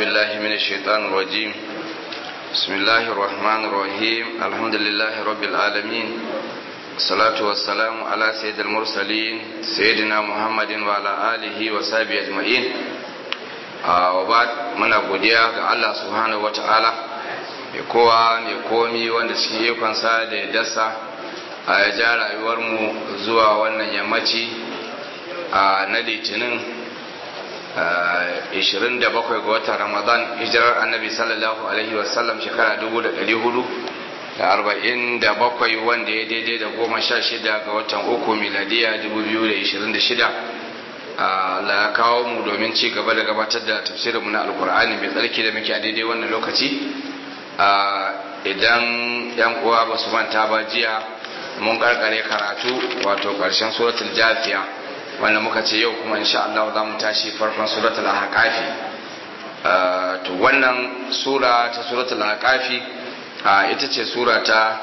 بالله من الشيطان الرجيم بسم الله الرحمن الرحيم الحمد لله رب العالمين الصلاة والسلام على سيد المرسلين سيدنا محمد وعلى آله وصحبه أجمعين وبعد من godiya ga Allah subhanahu wa ta'ala mai kowa mai komi wanda cikin ikonsa da ya dasa a ya ja rayuwarmu zuwa wannan yammaci na litinin 27 ga watan ramadan hijirar annabi sallallahu alaihi wasallam shekara 447 wanda ya daidai da goma sha shida ga watan uku miladiya 2026 la kawo mu domin ci gaba da gabatar da tafsirinmu na alkur'ani mai tsarki da muke a daidai wannan lokaci idan yan uwa ba su manta ba jiya mun karkare karatu wato karshen suratul jafiya wanda muka ce yau kuma insha Allah za mu tashi farkon suratul ahqafi to wannan sura ta suratul ahqafi ita ce sura ta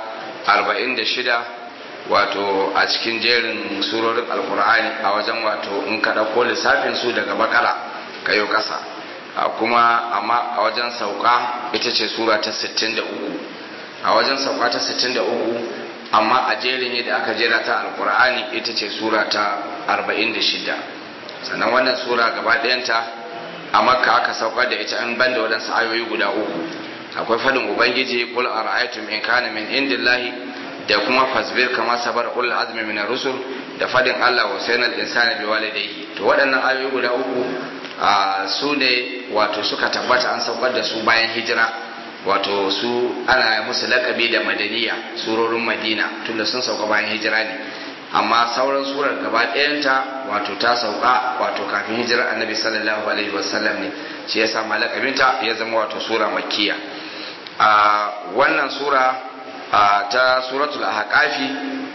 46 wato a cikin jerin surorin alkur'ani a wajen wato in ka ko lissafin su daga bakara kayo kasa kuma amma a wajen sauka ita ce sura ta 63 a wajen sauka ta 63 amma a jerin yadda aka jera ta alkur'ani ita ce sura ta 46 sannan wannan sura gaba ɗayanta a makka aka sauka da ita an banda waɗansu ayoyi guda uku akwai fadin ubangiji qul ara'aytum in kana min indillahi da kuma fasbir kama sabar ul azmi min rusul da fadin Allah wa sayyidina al-insani bi walidayhi to waɗannan ayoyi guda uku su ne wato suka tabbata an saukar da su bayan hijira wato su ana musu lakabi da madaniya surorin madina tunda sun sauka bayan hijira ne amma sauran surar gaba ɗayanta wato ta sauka wato kafin hijirar annabi sallallahu alaihi wasallam ne shi ya sama lakabinta ya zama wato sura makkiya a wannan sura ta suratul ahqafi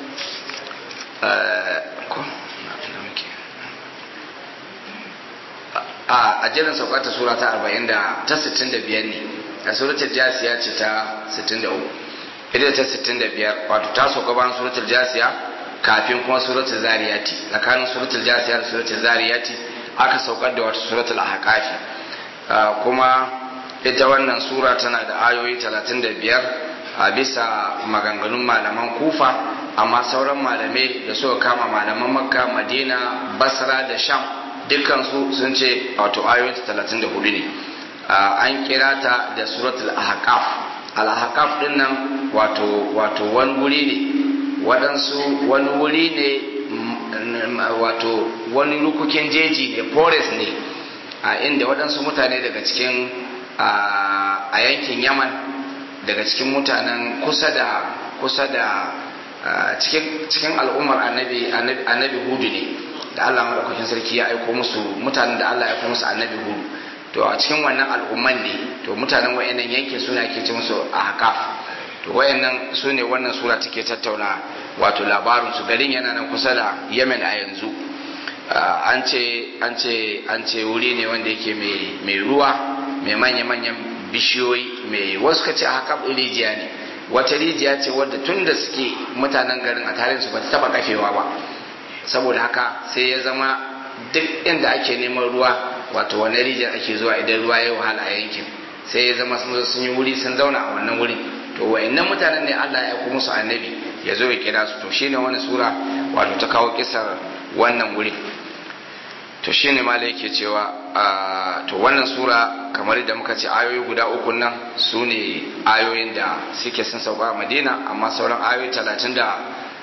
a jerin sauka ta sura ta 40 da ta 65 ne a suratul jasiya ce ta 63 ita ta 65 wato ta sauka bayan suratul jasiya kafin kuma suratul zariyati tsakanin suratul jasiya da suratul zariyati aka saukar da wata suratul ahqafi kuma ita wannan sura tana da ayoyi 35 a bisa maganganun malaman kufa amma sauran malamai da suka kama malaman makka madina basra da sham dukkansu sun ce wato ayoyi 34 ne an kira ta da suratul ahqaf al-ahqaf din nan wato wato wani wuri ne waɗansu wani wuri ne wato wani rukukin jeji ne forest ne a inda waɗansu mutane daga cikin a yankin yaman daga cikin mutanen kusa da kusa da cikin al'ummar annabi annabi hudu ne da Allah madaukakin sarki ya aiko musu mutanen da Allah ya aiko musu annabi hudu to a cikin wannan al'umman ne to mutanen wayannan yankin suna ke ce musu ahqaf to wayannan su ne wannan sura take tattauna wato labarin su garin yana nan kusa da yemen a yanzu an ce an ce an ce wuri ne wanda yake mai ruwa mai manya-manyan bishiyoyi mai wasu ka ce a haka rijiya ne wata rijiya ce wadda tun da suke mutanen garin a tarihin su ba ta taba kafewa ba saboda haka sai ya zama duk inda ake neman ruwa wato wani rijiyar ake zuwa idan ruwa ya wahala a yankin sai ya zama sun yi wuri sun zauna a wannan wurin to wayannan mutanen ne Allah ya aiko musu annabi ya zo ya kira su to shine wani sura wato ta kawo kisar wannan wuri to shine ma yake cewa to wannan sura kamar da muka ce ayoyi guda uku nan su ne ayoyin da suke sun sauka a madina amma sauran ayoyi talatin da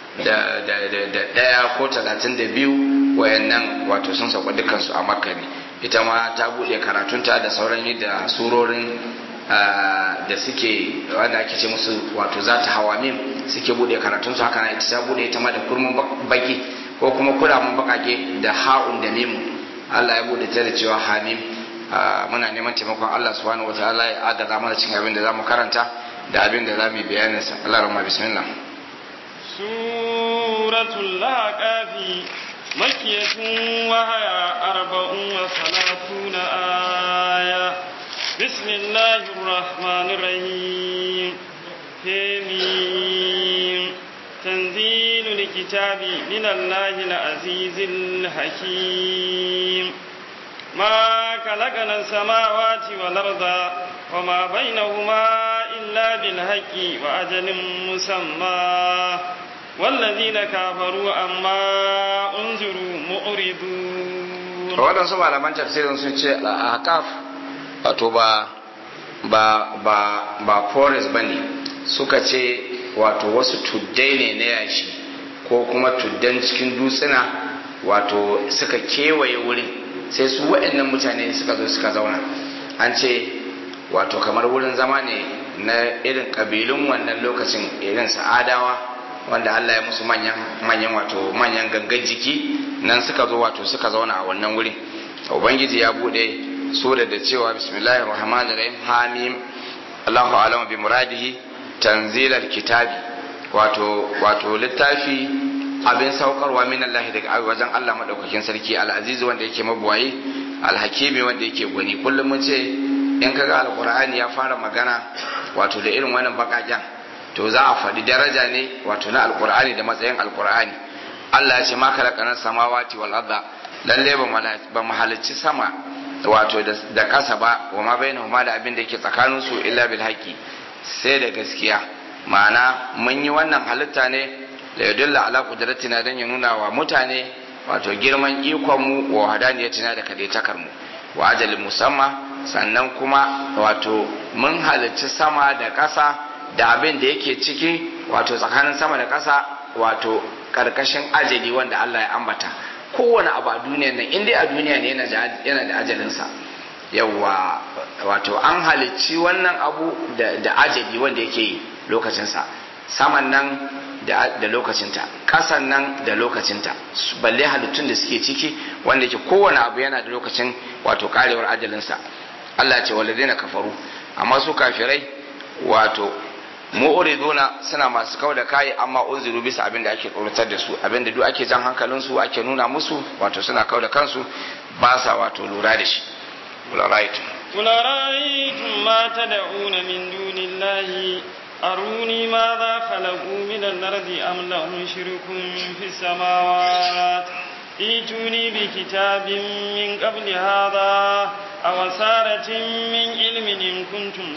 ɗaya ko talatin da biyu wayannan wato sun sauka dukansu a makka ne ita ma ta buɗe karatunta da sauran yadda surorin da suke wanda ake ce musu wato za ta hawa min suke bude karatun su haka ita ta bude ita ma da kurmin baki ko kuma kuramin bakake da ha'un da mimu Allah ya bude ta da cewa hamim muna neman taimakon Allah subhanahu wataala ya agaza mana cin abin da zamu karanta da abin da zamu bayanin sa Allah rahma bismillah suratul laqafi makkiyatun wa haya arba'un wa salatuna aya بسم الله الرحمن الرحيم حميم تنزيل الكتاب من الله العزيز الحكيم ما خلقنا السماوات والأرض وما بينهما إلا بالحق وأجل مسمى والذين كفروا أما أنذروا معرضون waɗansu malaman tafsirin sun ce a hakaf wato ba ba ba ba forest bane suka ce wato wasu tuddai ne na yashi ko kuma tuddan cikin dutsuna wato suka kewaye wurin sai su waɗannan mutane suka zo suka zauna an ce wato kamar wurin zama ne na irin ƙabilun wannan lokacin irin sa'adawa wanda Allah ya musu manyan manyan wato manyan gangan jiki nan suka zo wato suka zauna a wannan wurin ubangiji ya bude sura da cewa bismillahir rahmanir rahim hamim Allahu a'lamu bi muradihi tanzilal kitabi wato wato littafi abin saukarwa min Allah daga wajen Allah madaukakin sarki al-aziz wanda yake mabuwayi al-hakimi wanda yake gwani kullum mun ce in kaga alqur'ani ya fara magana wato da irin wannan bakaken to za a faɗi daraja ne wato na alqur'ani da matsayin alqur'ani Allah ya ce ma khalaqana samawati wal arda lalle ba mu halicci sama wato da ƙasa ba wa ma bainahuma da abin da yake tsakanin su illa bil haqi sai da gaskiya ma'ana mun yi wannan halitta ne da yadulla ala qudratina dan ya nuna wa mutane wato girman ikon mu wa hadaniyatina da kadaitakar mu wa ajalin musamma sannan kuma wato mun halicci sama da ƙasa da abin da yake ciki wato tsakanin sama da ƙasa wato karkashin ajali wanda Allah ya ambata kowane abu a duniyar nan in dai a duniya ne yana da ajalinsa yawwa wato an halicci wannan abu da ajali wanda yake yi lokacinsa saman nan da lokacinta ƙasan nan da lokacinta balle halittun da suke ciki wanda yake kowane abu yana da lokacin wato karewar ajalinsa Allah ce walladina kafaru amma su kafirai wato mu'riduna suna masu kau da kai amma unziru bisa abin da ake tsoratar da su abin da duk ake jan hankalin su ake nuna musu wato suna kau da kansu ba sa wato lura da shi kula ra'aytum قل أرأيتم ما تدعون من دون الله أروني ماذا خلقوا من الأرض أم لهم شرك في السماوات ائتوني بكتاب من قبل هذا أو سارة من علم إن كنتم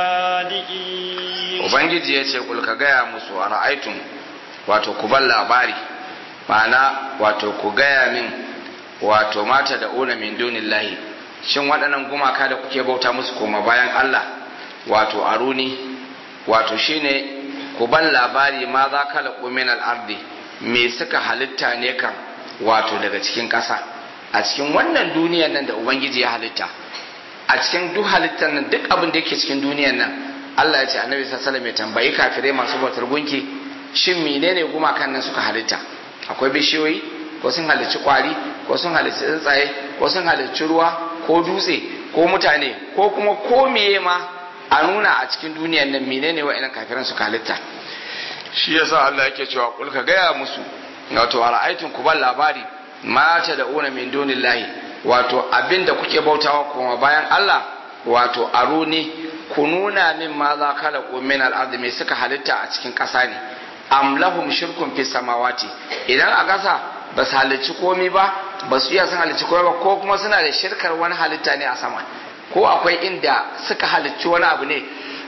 صادقين Ubangiji ya ce kulka gaya musu a ra'aitun wato ku ban labari ma'ana wato ku gaya min wato mata da una min dunillahi shin waɗannan gumaka da kuke bauta musu koma bayan Allah wato aruni wato shine ku ban labari ma za ka laƙo min al'ardi me suka halitta ne kan wato daga cikin ƙasa a cikin wannan duniyar nan da ubangiji ya halitta a cikin duk halittar nan duk abin da yake cikin duniyar nan Allah ya ce annabi sallallahu alaihi tambayi kafirai masu bautar gunki shin menene gumakan nan suka halitta akwai bishiyoyi ko sun halicci kwari ko sun halicci tsuntsaye ko sun halicci ruwa ko dutse ko mutane ko kuma ko meye ma a nuna a cikin duniyar nan menene wa'annan kafiran suka halitta shi yasa Allah yake cewa kul ka gaya musu wato ara'aitun ku ban labari ma ta da una min dunillahi wato abinda kuke bautawa kuma bayan Allah wato aruni ku nuna min ma za kala min al me suka halitta a cikin ƙasa ne am lahum shirkun fi samawati idan a ƙasa ba su halicci komai ba ba su iya sun halicci komai ba ko kuma suna da shirkar wani halitta ne a sama ko akwai inda suka halicci wani abu ne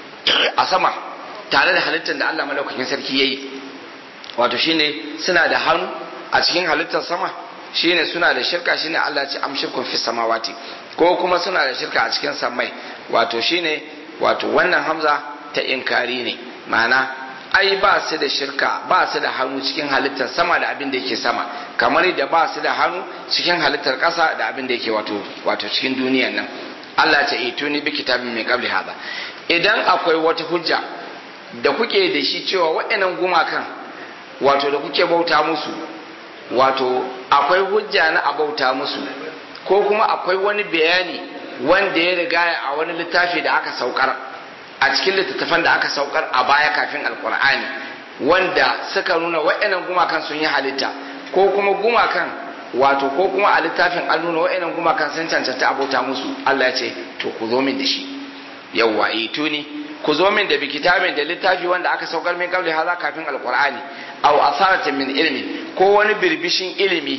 a sama tare da halittar da Allah malaukakin sarki yayi wato shine suna da hannu a cikin halittar sama shine suna da shirka shine Allah ce am shirkun fi samawati ko kuma suna da shirka a cikin samai wato shine wato wannan hamza ta inkari ne ma'ana ai ba su da shirka ba su da hannu cikin halittar sama da abin da yake sama kamar da ba su da hannu cikin halittar ƙasa da abin da yake wato wato cikin duniyan nan Allah ta ituni bi kitabin min qabli hada idan akwai wata hujja da kuke da shi cewa waɗannan gumakan wato da kuke bauta musu wato akwai hujja na a bauta musu ko kuma akwai wani bayani wanda ya riga a wani littafi da aka saukar a cikin littattafan da aka saukar a baya kafin alkur'ani wanda suka nuna waɗannan gumakan sun yi halitta ko kuma gumakan wato ko kuma a littafin an nuna waɗannan gumakan sun cancanta a bauta musu Allah ya ce to ku zo min da shi yawwa ituni ku zo min da bi kitabin da littafi wanda aka saukar min kabli haza kafin alqur'ani aw asaratin min ilmi ko wani birbishin ilimi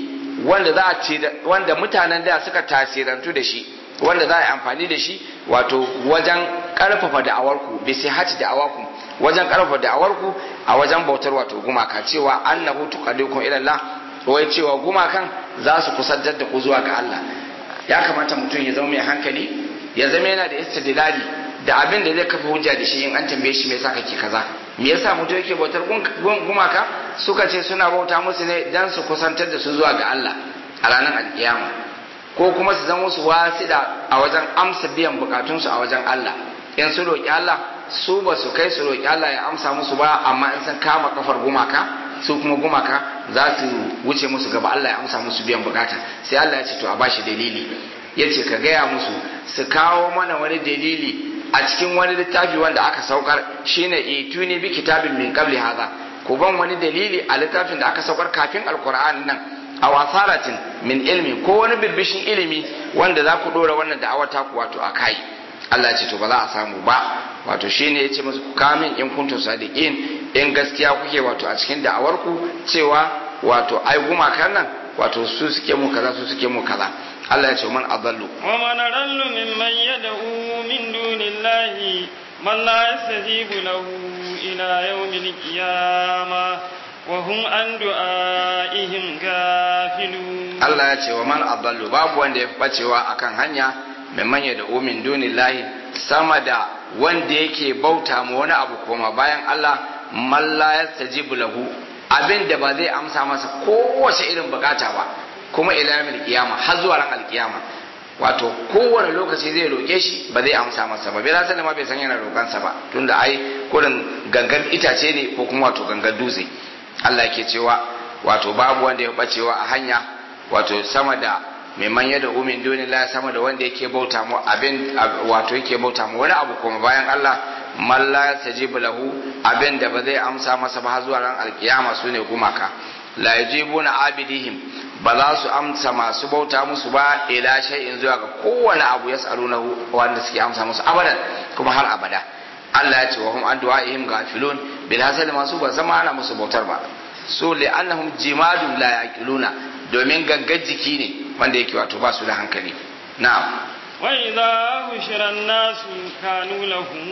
wanda za a ce wanda mutanen da suka tasirantu da shi wanda za a yi amfani da shi wato wajen karfafa da'awarku bi sai hati da'awarku wajen karfafa da'awarku a wajen bautar wato gumaka cewa annahu tuqaddikum ila Allah wai cewa gumakan za su kusantar da ku zuwa ga Allah ya kamata mutum ya zama mai hankali ya zama yana da istidlali da abin da zai kafa hujja da shi in an tambaye shi me yasa kake kaza me yasa mutum yake bautar gumaka suka ce suna bauta musu ne dan su kusantar da su zuwa ga Allah a ranar alkiyama ko kuma su zama su wasida a wajen amsa biyan bukatunsu a wajen Allah in su roƙi Allah su ba su kai su roƙi Allah ya amsa musu ba amma in sun kama kafar gumaka su kuma gumaka za su wuce musu gaba Allah ya amsa musu biyan bukata sai Allah ya ce to a bashi dalili ya ce ka gaya musu su kawo mana wani dalili a cikin wani littafi wanda aka saukar shine ituni bi kitabin min qabli hadha ku ban wani dalili a littafin da aka saukar kafin alqur'ani nan a wasaratin min ilmi ko wani birbishin ilimi wanda za ku dora wannan da'awar taku wato a kai Allah ya ce to ba za a samu ba wato shine ya ce musu ku kamin in kuntum sadiqin in gaskiya kuke wato a cikin da'awar ku cewa wato ai gumakan nan wato su suke mu kaza su suke mu kaza Allah ya ce man adallu wa man adallu mimman yad'u min dunillahi man la yastajibu lahu ila yawmil qiyamah wa hum an du'aihim gafilun Allah ya ce wa man adallu babu wanda ya bacewa akan hanya mimman yad'u min dunillahi sama da wanda yake bauta ma wani abu koma bayan Allah man la yastajibu lahu abin da ba zai amsa masa kowace irin bukata ba kuma ila yawmil qiyama har zuwa ran alkiyama wato kowane lokaci zai roke shi ba zai amsa masa ba bai rasa ma bai san yana roƙansa ba tunda ai kurin gangan itace ne ko kuma wato gangan dutse Allah yake cewa wato babu wanda ya bacewa a hanya wato sama da mai manya da umin duniya sama da wanda yake bauta mu abin wato yake bauta mu wani abu kuma bayan Allah man la yastajibu lahu abin da ba zai amsa masa ba zuwa ran alkiyama sune gumaka la yajibuna abidihim ba za su amsa masu bauta musu ba ila shay'in zuwa ga kowane abu yas'aluna wanda suke amsa musu abadan kuma har abada Allah ya ce wa hum an du'aihim gafilun bil hasal masu ba zama ana musu bautar ba so li annahum jimadun la yaqiluna domin gangar jiki ne wanda yake wato ba su da hankali na'am وإذا بشر الناس كانوا لهم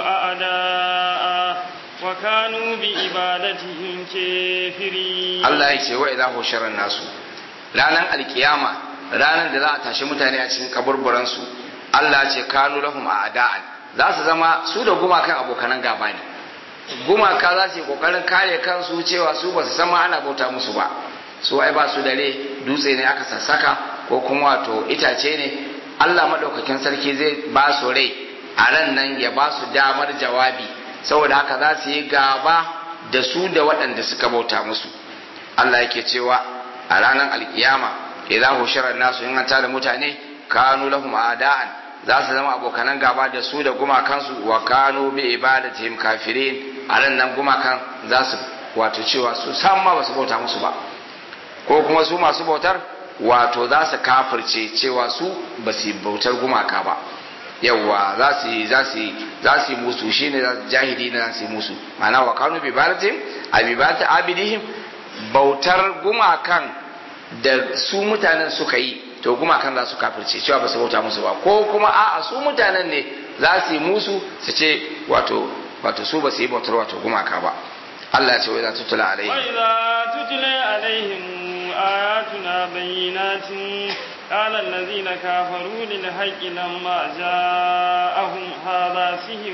أعداء وكانوا بعبادتهم كافرين Allah ya ce wa idza hushara nasu ranar alkiyama ranar da za a tashi mutane a cikin kaburburan su Allah ya ce kanu lahum a'da'an za su zama su da gumakan abokanan gaba ne gumaka za su yi kokarin kare kansu cewa su ba su san ma ana bauta musu ba su ai ba su dare dutse ne aka sassaka ko kuma wato itace ne Allah madaukakin sarki zai ba su rai a ran nan ya ba su damar jawabi saboda haka za su yi gaba da su da waɗanda suka bauta musu Allah yake cewa a ranar alkiyama idan hushirar nasu in an da mutane kanu lahum a'da'an za su zama abokanan gaba da su da gumakansu wa kanu bi ibadatihim kafirin a ran nan gumakan za su wato cewa su san ma ba su bauta musu ba ko kuma su masu bautar wato za su kafirce cewa su ba su bautar gumaka ba yawwa za su yi za su yi za su yi musu shine jahili ne za su yi musu ma'ana wa kanu bi baratin abibati abidihim bautar gumakan da su mutanen suka yi to gumakan za su kafirce cewa ba su bauta musu ba ko kuma a'a su mutanen ne za su yi musu su ce wato wato su ba su yi bautar wato gumaka ba Allah ya ce wa idza tutla alaihim wa idza tutla alaihim ayatuna bayyinatin قال الذين كفروا للحق لما جاءهم هذا سحر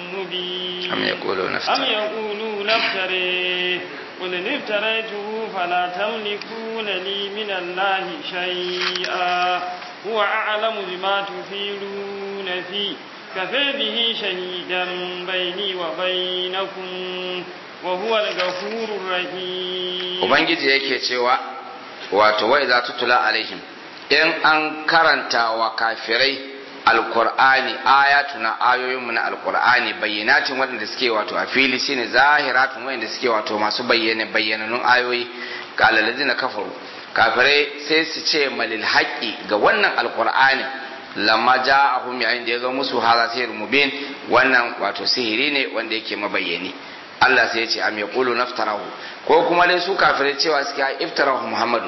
مبين أم يقولون افترى أم يقولون افتريه قل إن افتريته فلا تملكون لي من الله شيئا هو أعلم بما تفيدون فيه كفى به شهيدا بيني وبينكم وهو الغفور الرحيم Ubangiji yake cewa wato wai za tutula alaihim in an karanta wa kafirai alkur'ani ayatuna ayoyinmu na alkur'ani bayyanatin waɗanda suke wato a fili shine zahiratun waɗanda suke wato masu bayyana bayyananun ayoyi ga alalazina kafaru kafirai sai su ce malil haƙƙi ga wannan alkur'ani lamma ja'ahum yayin da ya zo musu haza sihir mubin wannan wato sihiri ne wanda yake mabayyani Allah sai ya ce am yaqulu naftarahu ko kuma dai su kafirai cewa suke iftarahu muhammadu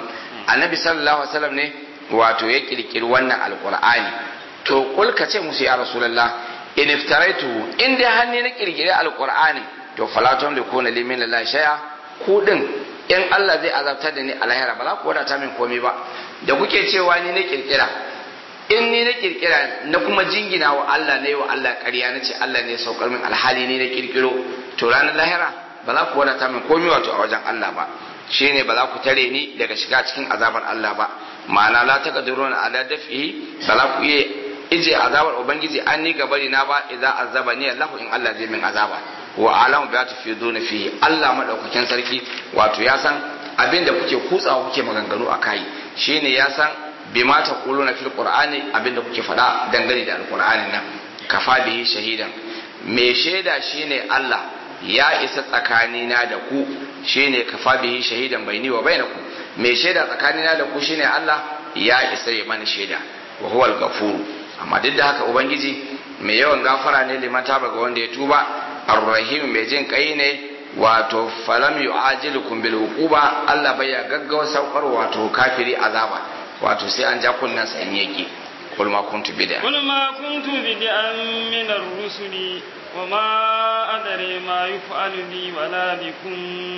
annabi sallallahu alaihi wasallam ne wato ya kirkiri wannan alqur'ani to kul ka ce musu ya rasulullah in iftaraitu in dai hanni na kirkiri alqur'ani to fala tamlikuna li min la shay'a ku din in Allah zai azabtar da ni a lahira ba za ku wadata min komai ba da kuke cewa ni na kirkira in ni na kirkira na kuma jingina wa Allah ne wa Allah ƙarya na ce Allah ne saukar min alhali ni na kirkiro to ranar lahira ba za ku wadata min komai wato a wajen Allah ba shine ba za ku tare ni daga shiga cikin azabar Allah ba ma'ana la taqdiruna ala daf'i ba za ku iya ije azabar ubangiji an ni gabari na ba idza azaba ni Allah in Allah zai min azaba wa alamu bi tafiduna fihi Allah madaukakin sarki wato ya san abin da kuke kutsawa kuke maganganu a kai shine ya san bima taquluna fil qur'ani abin da kuke faɗa dangane da alqur'anin nan kafa bihi shahidan me shaida shine Allah ya isa tsakanina da ku shine kafa bihi shahidan baini wa bainakum me shaida tsakanina da ku shine Allah ya isa ya mana shaida wa huwa al-ghafur amma duk da haka ubangiji mai yawan gafara ne liman taba ga wanda ya tuba ar-rahim mai jin kai ne wato falam yu'ajilukum bil uquba Allah bai ya gaggawa saukar wato kafiri azaba wato sai an ja kunnan sa in yake kul ma kuntu bid'a قل ما كنت بدعا من الرسل وما أدري ما يفعل بي ولا بكم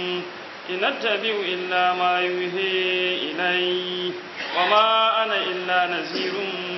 إن أتبع إلا ما يوحي إلي وما أنا إلا نذير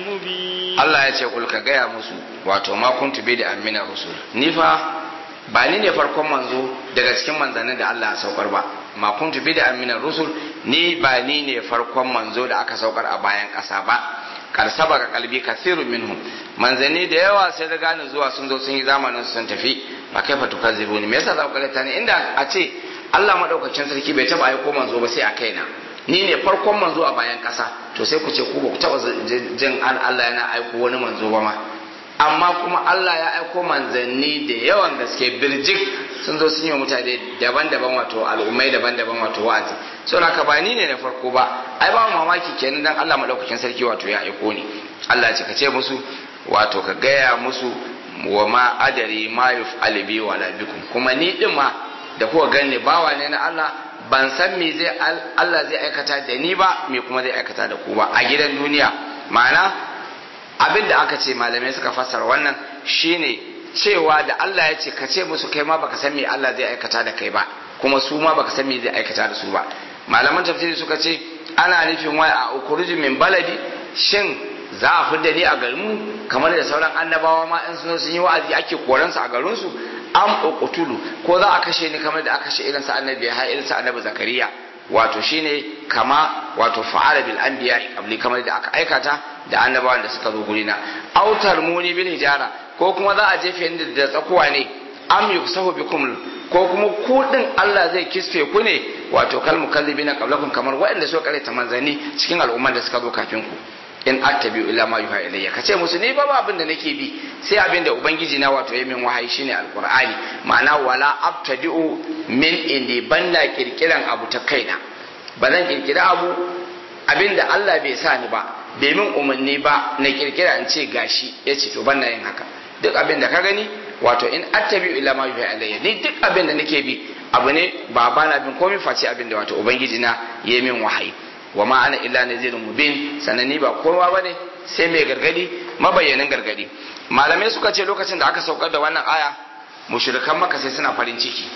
مبين Allah ya ce kul ka gaya musu wato ma kuntu bid'a min rusul ni fa ba ni ne farkon manzo daga cikin manzannin da Allah ya saukar ba ma kuntu bid'a min rusul ni ba ni ne farkon manzo da aka saukar a bayan ƙasa ba kar sabaka kalbi kasirun minhum manzanni da yawa sai da gane zuwa sun zo sun yi zamanin su sun tafi ba kai fa tukazzibuni me yasa za ku kalata ne inda a ce Allah madaukakin sarki bai taba aiko manzo ba sai a kaina ni ne farkon manzo a bayan kasa to sai ku ce ku ba ku taba jin an Allah yana aiko wani manzo ba ma amma kuma Allah ya aiko manzanni da yawan gaske birjik sun zo sun yi wa mutane daban-daban wato al'ummai daban-daban wato wa'azi so na ba ni ne na farko ba ai ba mamaki kenan dan Allah madaukakin sarki wato ya aiko ni Allah ce ka ce musu wato ka gaya musu wa ma adari ma yuf'al bi wala bikum kuma ni din ma da kuka ganni bawa ne na Allah ban san me zai Allah zai aikata da ni ba me kuma zai aikata da ku ba a gidan duniya ma'ana abin da aka ce malamai suka fassara wannan shine cewa da Allah ya ce ka ce musu kai ma baka san me Allah zai aikata da kai ba kuma su ma baka san me zai aikata da su ba malaman tafsiri suka ce ana nufin wai a ukuruju min baladi shin za a fidda ni a garinmu kamar da sauran annabawa ma in sun sun yi wa'azi ake koransu a garinsu am uqtulu ko za a kashe ni kamar da aka kashe irin sa annabi ha irin sa annabi zakariya wato shine kama wato fa'ala bil anbiya qabli kamar da aka aikata da annabawan da suka zo gurina autar muni bil hijara ko kuma za a jefe ni da tsakuwa ne am yuksahu bikum ko kuma ku din Allah zai kisfe ku ne wato kal mukallibina qablakum kamar waɗanda suka karanta manzanni cikin al'umman da suka zo kafin ku in attabi illa ma yuha ilayya kace musu ni ba abin da nake bi sai abin da ubangiji na wato yayin wahayi shine alqur'ani ma'ana wala abtadi'u min indi banna kirkiran abu ta kaina ba zan kirkira abu abin da Allah bai sa ni ba bai min umarni ba na kirkira in ce gashi yace to banna yin haka duk abin da ka gani wato in attabi illa ma yuha ilayya ni duk abin da nake bi abu ne ba bana bin komai face abin da wato ubangiji na yayin min wahayi wa ma ana illa nazirun mubin sannan ni ba kowa bane sai mai gargadi mabayyanin gargadi malamai suka ce lokacin da aka saukar da wannan aya mushrikan maka sai suna farin ciki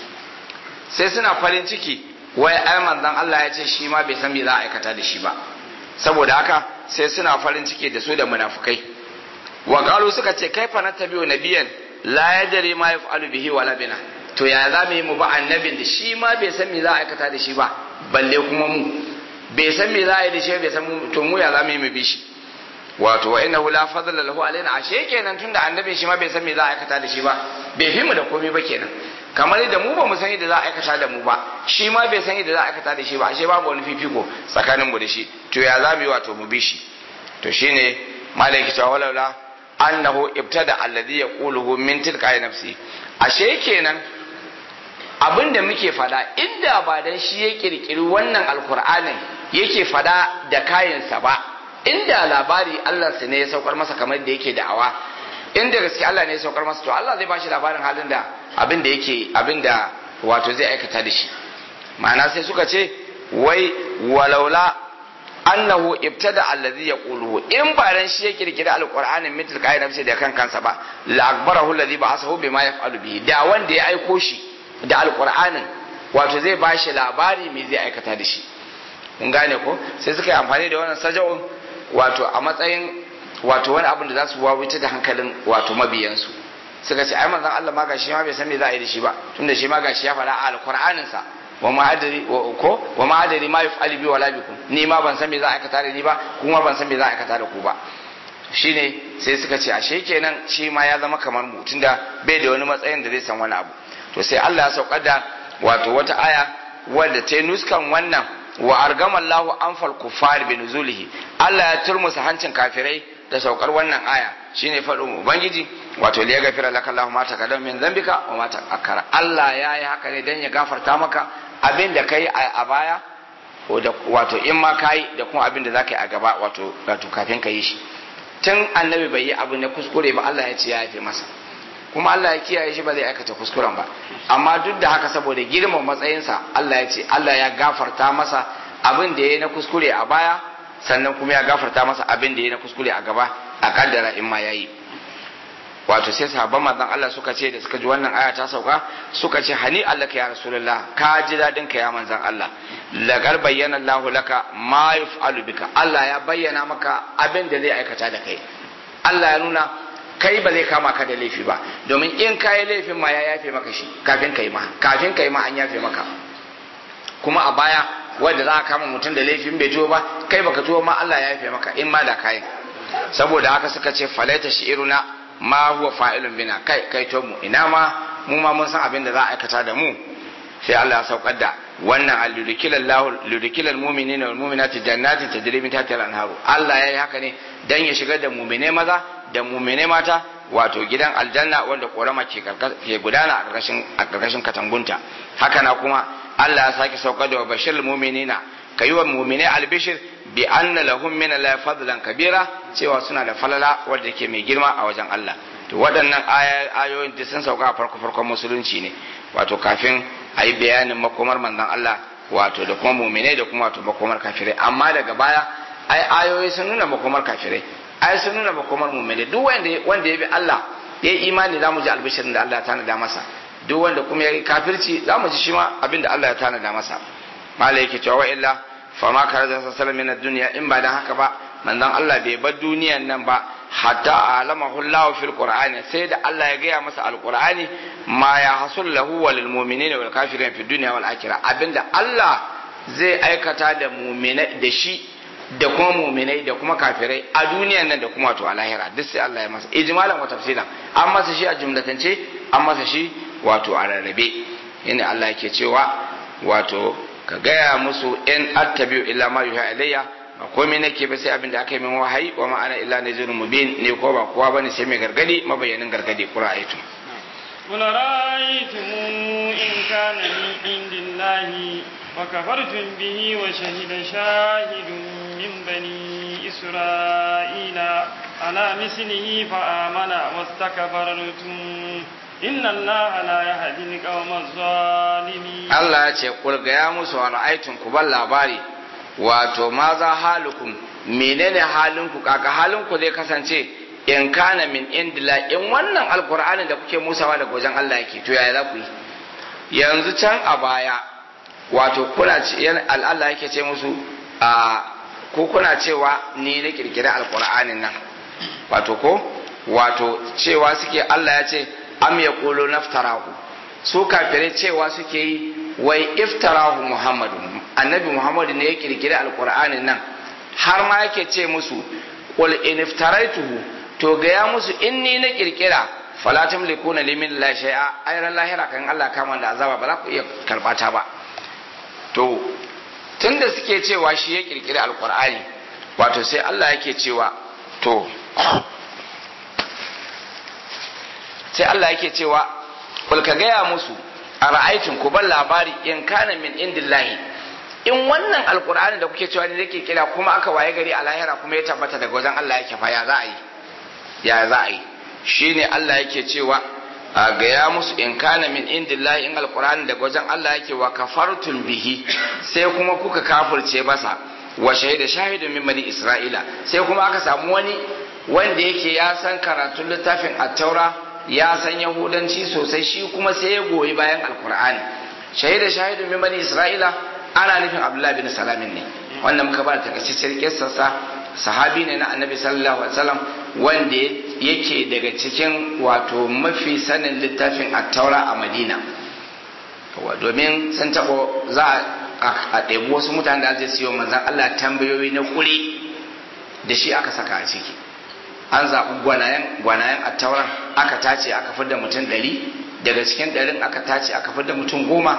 sai suna farin ciki wai ai manzon Allah ya ce shi ma bai san me za a aikata da shi ba saboda haka sai suna farin ciki da su da munafukai wa qalu suka ce kaifa natabi'u nabiyan la yadri ma yaf'alu bihi wala bina to ya za mu yi mu ba annabin da shi ma bai san me za a aikata da shi ba balle kuma mu bai san me za a yi da shi bai san to mu ya za mu yi mu bi shi wato wa innahu la fadla lahu alaina ashe kenan tunda annabin shi ma bai san me za a aikata da shi ba bai fi mu da komai ba kenan kamar da mu ba mu san yadda za a aikata da mu ba shi ma bai san yadda za a aikata da shi ba ashe babu wani fifiko tsakanin mu da shi to ya za mu yi wato mu bi shi to shine malaki ta walaula annahu ibtada alladhi yaquluhu min tilka nafsi ashe kenan abin da muke fada inda ba dan shi ya kirkiri wannan alkur'anin yake fada da kayansa ba inda labari Allah ne ya saukar masa kamar da yake da'awa inda gaske Allah ne ya saukar masa to Allah zai bashi labarin halin da abin da yake abin da wato zai aikata da shi ma'ana sai suka ce wai walaula annahu ibtada allazi yaquluhu in ba dan shi ya kirkira alqur'anin mitil kai nafsi da kan kansa ba la akbarahu allazi ba'asahu bima yaf'alu bihi da wanda ya aiko shi da alqur'anin wato zai bashi labari me zai aikata da shi kun gane ko sai suka yi amfani da wannan saja'un wato a matsayin wato wani abin da za su wawuce da hankalin wato mabiyansu suka ce ai manzon Allah ma gashi ma bai san me za a yi da shi ba tunda shi ma gashi ya faɗa a alqur'anin sa wa ma adari ko wa ma adari ma yuf'ali bi wala bikum ni ma ban san me za a aikata da ni ba kuma ban san me za a aikata da ku ba shine sai suka ce ashe kenan shi ma ya zama kamar mu tunda bai da wani matsayin da zai san wani abu to sai Allah ya saukar da wato wata aya wadda ta nuskan wannan wa argama Allahu anfal kuffar bi nuzulihi Allah ya turmusa hancin kafirai da saukar wannan aya shine faɗin ubangiji wato liya gafira laka Allahu ma taqaddama min dhanbika wa ma ta'akkara Allah ya yi haka ne dan ya gafarta maka abin da kai a baya wato in ma kai da kuma abin da zaka yi a gaba wato wato kafin ka yi shi tun annabi bai yi abu na kuskure ba Allah ya ce ya yafe masa kuma Allah ya kiyaye shi ba zai aikata kuskuren ba amma duk da haka saboda girman matsayinsa Allah ya ce Allah ya gafarta masa abin da ya yi na kuskure a baya sannan kuma ya gafarta masa abin da ya yi na kuskure a gaba a kaddara in ma ya yi wato sai sahabban manzon Allah suka ce da suka ji wannan aya ta sauka suka ce hani Allah ka ya rasulullah ka ji dadin ka ya manzon Allah lagar bayyana Allah laka ma yaf'alu bika Allah ya bayyana maka abin da zai aikata da kai Allah ya nuna kai ba zai kama ka da laifi ba domin in ka yi laifin ma ya yafe maka shi kafin kai ma kafin kai ma an yafe maka kuma a baya wanda za a kama mutum da laifin bai tuwo ba kai baka tuwo ma Allah ya yafe maka in ma da kai saboda haka suka ce falaita shi'iruna ma huwa fa'ilun bina kai kai to mu ina ma mu ma mun san abin da za a aikata da mu sai Allah ya saukar da wannan aludikilal ludikilal mu'minina wal mu'minati jannatin tajri min tahtiha al-anharu Allah yayi haka ne dan ya shigar da mu'mine maza da mu'mine mata wato gidan aljanna wanda korama ke ke gudana a karkashin a karkashin katangunta haka na kuma Allah ya sake saukar da bashirul mu'minina kayi wa mu'mine albishir bi anna lahum min la fadlan kabira cewa suna da falala wanda ke mai girma a wajen Allah to waɗannan ayoyin da sun sauka a farko farkon musulunci ne wato kafin a yi bayanin makomar manzon Allah wato da kuma muminai da kuma wato makomar kafirai amma daga baya ai ayoyi sun nuna makomar kafirai ai sun nuna makomar muminai duk wanda wanda ya bi Allah ya yi imani za mu ji albishirin da Allah ya tanada masa duk wanda kuma ya yi kafirci za mu ji shi ma abin da Allah ya tanada masa malai yake cewa wa illa fama kare da sassalar min duniya in ba dan haka ba manzon Allah bai bar duniyan nan ba hatta alamahu Allah fil qur'ani sai da Allah ya gaya masa alqur'ani ma ya hasul lahu wal mu'minina wal kafirin fi dunya wal akhirah abinda Allah zai aikata da mu'minai da shi da kuma mu'minai da kuma kafirai a duniyan nan da kuma wato a lahira duk sai Allah ya masa ijmalan wa tafsilan an masa shi a jumlatance an masa shi wato a rarrabe yana Allah yake cewa wato ka gaya musu in attabi'u illa ma yuha ilayya ba komai nake ba sai abin da aka yi min wahayi wa ma'ana illa nazirun mubin ne ko ba kowa bane sai mai gargadi mabayanin gargadi qura'aytu قل رأيتم إن كان من عند الله وكفرتم به وشهد شاهد من بني إسرائيل على مثله فآمن واستكبرتم إن الله لا يهدي القوم الظالمين الله يقول يا موسى رأيتم كبال labari wato ma za halukum menene halinku kaka halinku zai kasance in kana min indila in wannan alkur'anin da kuke musawa daga wajen Allah yake to yaya za ku yi yanzu can a baya wato kuna Allah yake ce musu a ko kuna cewa ni na kirkira alkur'anin nan wato ko wato cewa suke Allah ya ce am yaqulu naftarahu su kafirai cewa suke yi wai iftarahu muhammadu annabi muhammadu ne ya kirkiri alkur'anin nan har ma yake ce musu qul in iftaraituhu to gaya musu in ni na kirkira fala tamlikuna li min la shay'a ayran lahira kan Allah kama da azaba ba za ku iya karbata ba to tunda suke cewa shi ya kirkiri alkur'ani wato sai Allah yake cewa to sai Allah yake cewa kul ka gaya musu a ra'aitin ku ban labari in kana min indillahi in wannan alkur'ani da kuke cewa ne yake kira kuma aka waye gari a lahira kuma ya tabbata daga wajen Allah yake fa ya za a yi ya za a yi shine Allah yake cewa a gaya musu in kana min indillahi in alkur'ani daga wajen Allah yake wa kafartum bihi sai kuma kuka kafirce masa wa shahida shahidun min bani isra'ila sai kuma aka samu wani wanda yake ya san karatun littafin at-taura ya san yahudanci sosai shi kuma sai ya goyi bayan alqur'ani shahida shahidun min bani isra'ila ana nufin abdullahi bin salamin ne wanda muka ba takaitaccen kissarsa sahabi ne na annabi sallallahu alaihi wasallam wanda yake daga cikin wato mafi sanin littafin at-taura a madina domin sun taɓa za a ɗebi wasu mutane da zai siyo manzan Allah tambayoyi na kuri da shi aka saka a ciki an zaɓi gwanayen a tauran aka tace aka fidda mutum ɗari daga cikin ɗarin aka tace aka fidda mutum goma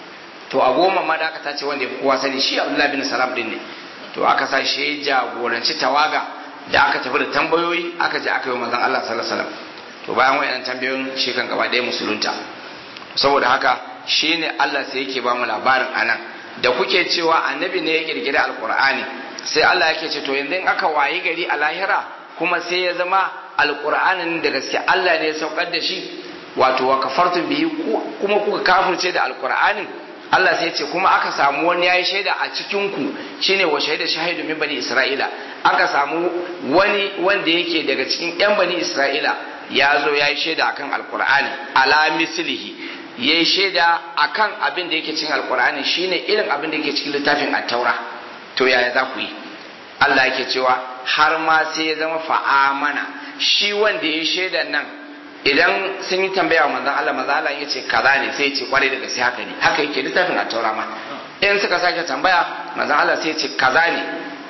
to a goma ma da aka tace wanda ya fi kowa sani shi abdullahi bin salam din ne to aka sa shi jagoranci tawaga da aka tafi da tambayoyi aka je aka yi manzan Allah sallallahu alaihi wasallam to bayan wayannan tambayoyin shi kan gaba ɗaya musulunta saboda haka shi ne Allah sai yake ba mu labarin anan da kuke cewa annabi ne ya kirkiri alkur'ani sai Allah yake ce to yanzu in aka wayi gari a lahira kuma sai ya zama alkur'anin da gaske Allah ne ya saukar da shi wato wa kafartum bihi kuma kuka kafirce da alkur'anin Allah sai ya ce kuma aka samu wani yayi shaida a cikin ku shine wa shaida shahidu min bani isra'ila aka samu wani wanda yake daga cikin yan bani isra'ila ya zo yayi shaida akan alkur'ani ala mislihi ya yi shaida a kan abin da yake cikin alkur'ani shine irin abin da yake cikin littafin attaura to yaya za ku yi Allah yake cewa har ma sai ya zama fa'amana shi wanda ya yi shaidan nan idan sun yi tambaya wa manzon Allah manzon Allah ya ce kaza ne sai ya ce kwarai da gaske haka ne haka yake littafin attaura ma in suka sake tambaya manzon Allah sai ya ce kaza ne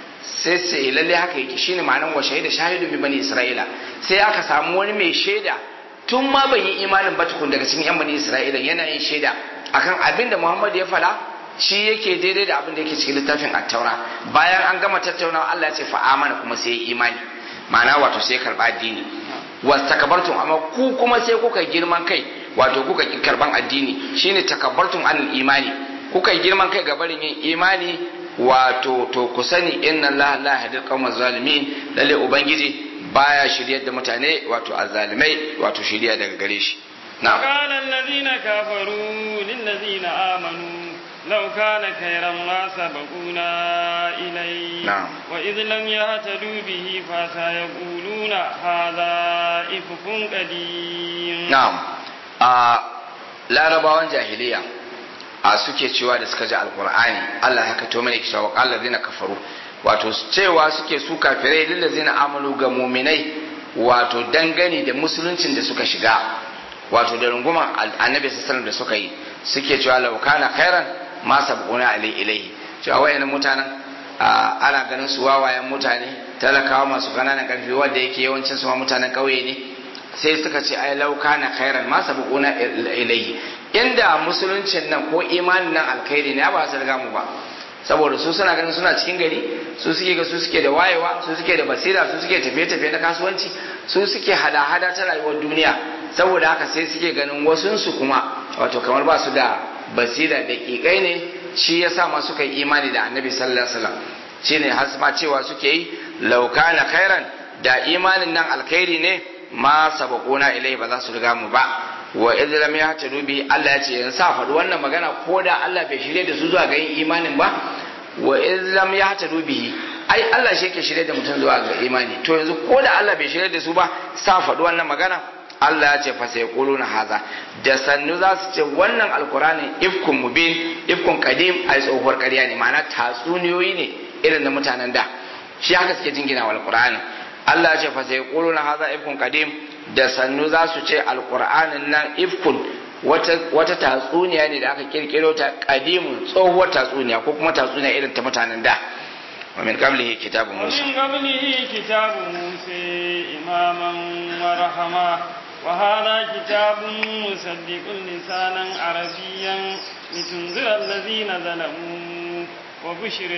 sai sai lalle haka yake shine ma'anar wa shaida shahidu bi bani isra'ila sai aka samu wani mai shaida tun ma bai yi imanin ba tukun daga cikin yan bani isra'ila yana yin shaida akan abin da muhammad ya faɗa shi yake daidai da abin da yake cikin littafin attaura bayan an gama tattaunawa allah ya ce fa amana kuma sai ya imani ma'ana wato sai karba addini wastakbartum amma ku kuma sai kuka girman kai wato kuka ki karban addini shine takabbartum anil imani kuka girman kai ga barin yin imani wato to ku sani inna allaha la yahdil qawmaz zalimin lalle ubangiji baya shiryar da mutane wato azzalimai wato shirya daga gare shi na'am qala alladhina kafaru lil ladina amanu law kana khayran ma sabaquna ilay na'am wa idh lam yahtadu bihi fa sayaquluna hadha ifkun qadim na'am a larabawan jahiliya a suke cewa da suka ji alqur'ani Allah ya kato mana kisha wa qala alladhina kafaru wato cewa suke su kafirai lillazina amalu ga muminai wato dangane da musuluncin da suka shiga wato da runguman annabi sallallahu da suka yi suke cewa law kana khairan ma sabquna alai ilaihi cewa wayannan mutanen ana ganin su wawayen mutane talakawa masu kananan karfi wanda yake yawancin su ma mutanen kauye ne sai suka ce ai law kana khairan ma sabquna ilaihi inda musuluncin nan ko imanin nan alkhairi ne ba su riga mu ba saboda su suna ganin suna cikin gari su suke ga su suke da wayewa su suke da basira su suke tafiye-tafiye na kasuwanci su suke hada-hada ta rayuwar duniya saboda haka sai suke ganin wasunsu kuma wato kamar ba su da basira da kikai ne shi ya sa ma suka yi imani da annabi sallallahu alaihi wasallam shine hasma cewa suke yi lauka na khairan da imanin nan alkhairi ne ma sabaquna ilai ba za su riga mu ba wa idlam ya ta dubi Allah ya ce yan sa faɗi wannan magana ko da Allah bai shirye da su zuwa ga yin imanin ba wa idlam ya ta dubi ai Allah shi yake shirye da mutum zuwa ga imani to yanzu ko da Allah bai shirye da su ba sa faɗi wannan magana Allah ya ce fa sai quluna haza da sannu za su ce wannan alqur'ani ifkun mubin ifkun qadim ai tsohuwar ƙarya ne ma'ana tatsuniyoyi ne irin na mutanen da shi haka suke jingina wa alqur'ani Allah ya ce fa sai quluna haza ifkun qadim da sannu za su ce alkur'anin nan ifkun wata tatsuniya ne da aka kirkiro ta kadimun tsohuwar tatsuniya ko kuma tatsuniya irin ta mutanen da wa min qablihi kitabu musa ومن قبله كتاب موسى إماما ورحمة وهذا كتاب مصدق لسانا عربيا لتنذر الذين ظلموا وبشر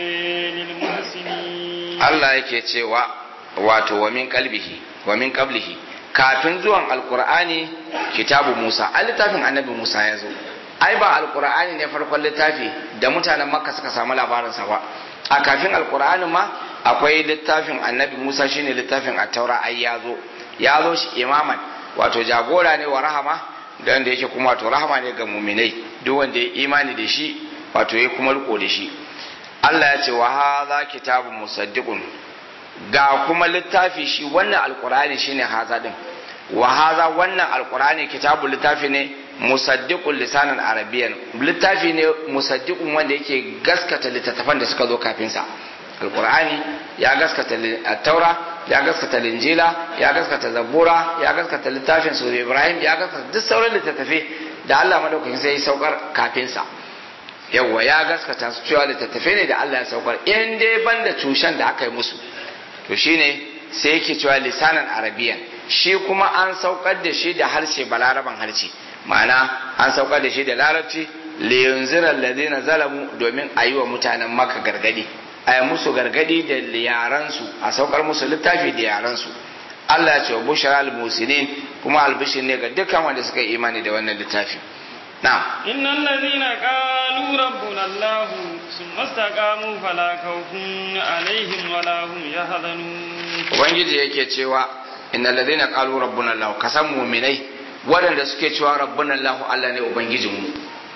للمحسنين Allah yake cewa wato wa min qalbihi wa min qablihi kafin zuwan alkur'ani kitabu musa a littafin annabi musa ya zo ai ba alkur'ani ne farkon littafi da mutanen makka suka samu labarinsa ba a kafin alkur'ani ma akwai littafin annabi musa shine littafin attaura ai ya zo ya zo shi imaman wato jagora ne wa rahama da wanda yake kuma wato rahama ne ga muminai duk wanda ya imani da shi wato ya kuma riko da shi Allah ya ce wa hadha kitabun musaddiqun ga kuma littafi shi wannan alqur'ani shine haza din wa hadha wannan alqur'ani kitabu littafi ne musaddiqun lisanan arabiyyan littafi ne musaddiqun wanda yake gaskata littattafan da suka zo kafin sa alqur'ani ya gaskata taura ya gaskata linjila ya gaskata zabura ya gaskata littafin sura ibrahim ya gaskata duk sauran littattafai da Allah madaukakin sai ya saukar kafin sa yawa ya gaskata su cewa littattafai ne da Allah ya saukar in dai banda tushen da aka yi musu to shine sai yake cewa lisanan arabiyan shi kuma an saukar da shi da harshe balaraban harshe ma'ana an saukar da shi da larabci liyunzira alladhina zalamu domin a yi wa mutanen maka gargadi a yi musu gargadi da yaransu a saukar musu littafi da yaransu Allah ya ce wa bushara al-musinin kuma albishin ne ga dukkan wanda suka yi imani da wannan littafi na'am innal ladhina qalu rabbuna allah thumma istaqamu fala khawfun alaihim wala hum yahzanun ubangiji yake cewa innal ladhina qalu rabbuna allah kasan mu'minai waɗanda suke cewa rabbuna allah Allah ne ubangijinmu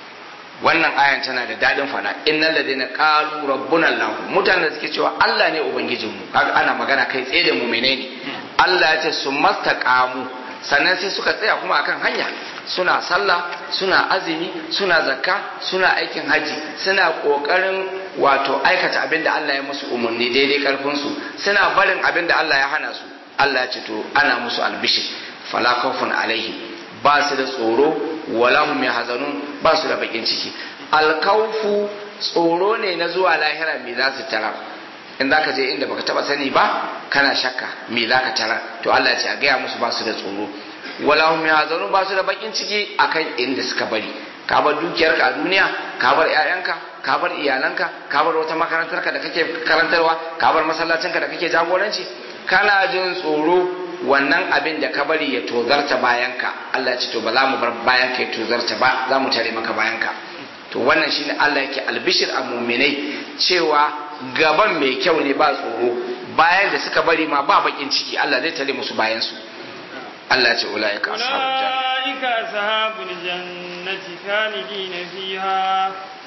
wannan ayan tana da dadin fada innal ladina qalu rabbuna allah mutanen da suke cewa Allah ne ubangijinmu kaga ana magana kai tsaye da mu'minai ne Allah ya ce su mastaqamu sannan sai suka tsaya kuma akan hanya suna sallah suna azumi suna zakka suna aikin haji suna kokarin wato aikata abin da Allah ya musu umarni daidai karfin su suna barin abin da Allah ya hana su Allah ya ce to ana musu albishir fala khawfun alaihim ba su da tsoro wala hum yahzanun ba su da bakin ciki alkaufu tsoro ne na zuwa lahira me za su tara in zaka je inda baka taba sani ba kana shakka me za ka tara to Allah ya ce a gaya musu ba su da tsoro wala hum yahzanun ba su da bakin ciki akan inda suka bari ka bar dukiyarka a duniya ka bar ƴaƴanka ka bar iyalanka ka bar wata makarantarka da kake karantarwa ka bar masallacinka da kake jagoranci kana jin tsoro wannan abin da ka bari ya tozarta bayanka Allah ce to ba za mu bar bayanka ya tozarta ba za mu tare maka bayanka to wannan shine Allah yake albishir a muminai cewa gaban mai kyau ne ba tsoro bayan da suka bari ma ba bakin ciki Allah zai tare musu bayan su Allah ce ulaika ashabul janna ulaika ashabul jannati khalidina fiha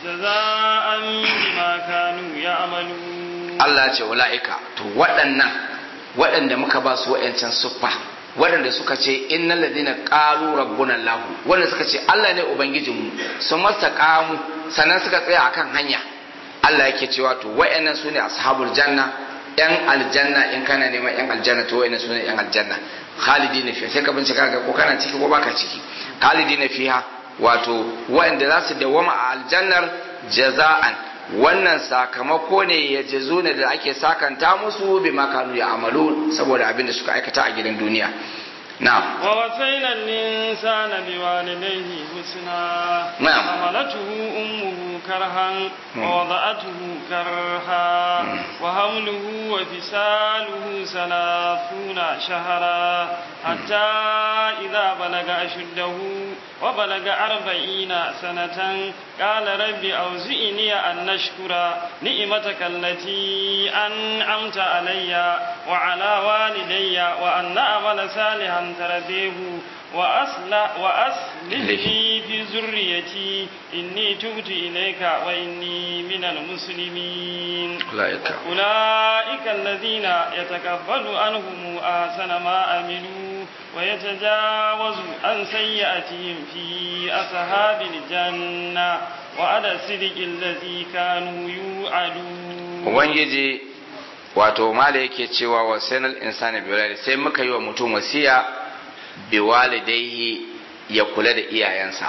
jazaan bima kanu ya'malun Allah ce ulaika to waɗannan waɗanda muka ba su wa'yancan suffa waɗanda suka ce innal ladina qalu rabbuna Allah wanda suka ce Allah ne ubangijinmu sun mastaqamu sannan suka tsaya akan hanya Allah yake cewa to wa'yannan sune ashabul janna yan aljanna in kana neman yan aljanna to wa'yannan sune yan aljanna khalidina fiha sai ka bincika ga ko kana ciki ko baka ciki khalidina fiha wato wa'yanda za su dawama a aljannar jaza'an wannan sakamako ne ya jazo ne da ake sakanta musu bi makanu ya amalu saboda abin da suka aikata a gidan duniya na'am wa wasaina al-insana biwalidayhi husna Na'am. hamalatuhu ummuhu karhan wa wada'atuhu karha wa hamluhu wa fisaluhu salatuna shahra hatta idha balaga ashuddahu wa balaga arba'ina sanatan qala rabbi awzi'ni an nashkura ni'mataka allati an'amta alayya wa ala walidayya wa an na'mala salihan tardihu وأصلح وأصلح لي في ذريتي إني تبت إليك وإني من المسلمين أولئك أولئك الذين يتقبل عنهم أحسن ما عملوا ويتجاوز عن سيئاتهم في أصحاب الجنة وعلى الصدق الذي كانوا يوعدون ubangiji wato mala yake cewa wa sanal insani bi sai muka yi wa mutum wasiya bi walidaihi ya kula da iyayensa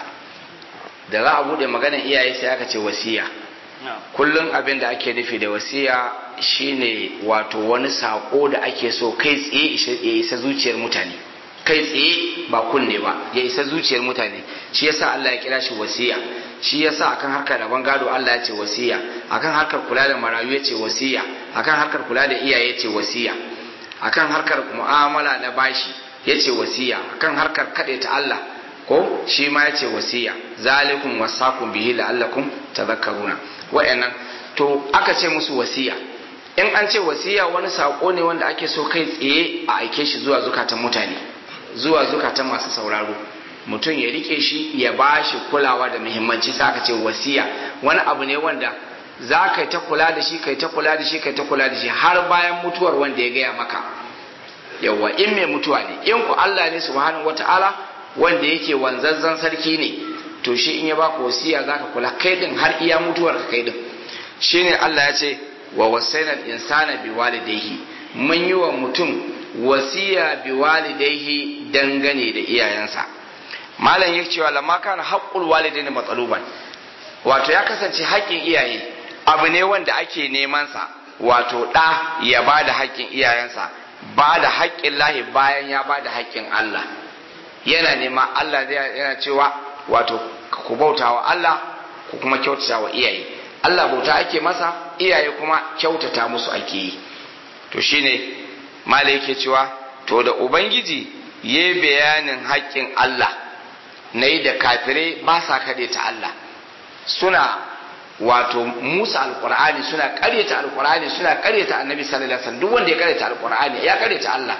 da za a bude maganar iyaye sai aka ce wasiya kullum abin da ake nufi da wasiya shine wato wani sako da ake so kai tsaye ya isa zuciyar mutane kai tsaye ba kunne ba ya isa zuciyar mutane shi yasa Allah ya kira shi wasiya shi yasa akan harkar rabon gado Allah ya ce wasiya akan harkar kula da marayu ya ce wasiya akan harkar kula da iyaye ya ce wasiya akan harkar mu'amala na bashi ya ce wasiya akan harkar kaɗe ta Allah ko shi ma ya ce wasiya zalikum wasakum bihi la'allakum tadhakkaruna wa'annan to aka ce musu wasiya in an ce wasiya wani sako ne wanda ake so kai tsaye a aike shi zuwa zukatan mutane zuwa zukatan masu sauraro mutum ya rike shi ya ba shi kulawa da muhimmanci sai aka ce wasiya wani abu ne wanda za ka ta kula da shi kai ta kula da shi kai ta kula da shi har bayan mutuwar wanda ya gaya maka yawa in mai mutuwa ne in ku Allah ne subhanahu wata'ala wanda yake wanzazzan sarki ne to shi in ya baka wasiya zaka kula kai din har iya mutuwar ka kai din shine Allah ya ce wa wasaina insana bi walidayhi mun yi wa mutum wasiya bi walidayhi dangane da iyayensa malam yake cewa lamma kana haqqul walidaini matsaluban wato ya kasance haƙƙin iyaye abu ne wanda ake neman sa wato ɗa ya ba da haƙƙin iyayensa ba da haƙƙin lahi bayan ya ba da haƙƙin Allah yana nema Allah zai yana cewa wato ku bauta wa Allah ku kuma kyautata wa iyaye Allah bauta ake masa iyaye kuma kyautata musu ake yi to shine mala yake cewa to da ubangiji ya bayanin haƙƙin Allah na yi da kafirai ba sa kaɗe ta Allah suna wato musa alkur'ani suna karyata alkur'ani suna karyata annabi sallallahu alaihi wasallam duk wanda ya karyata alkur'ani ya karyata Allah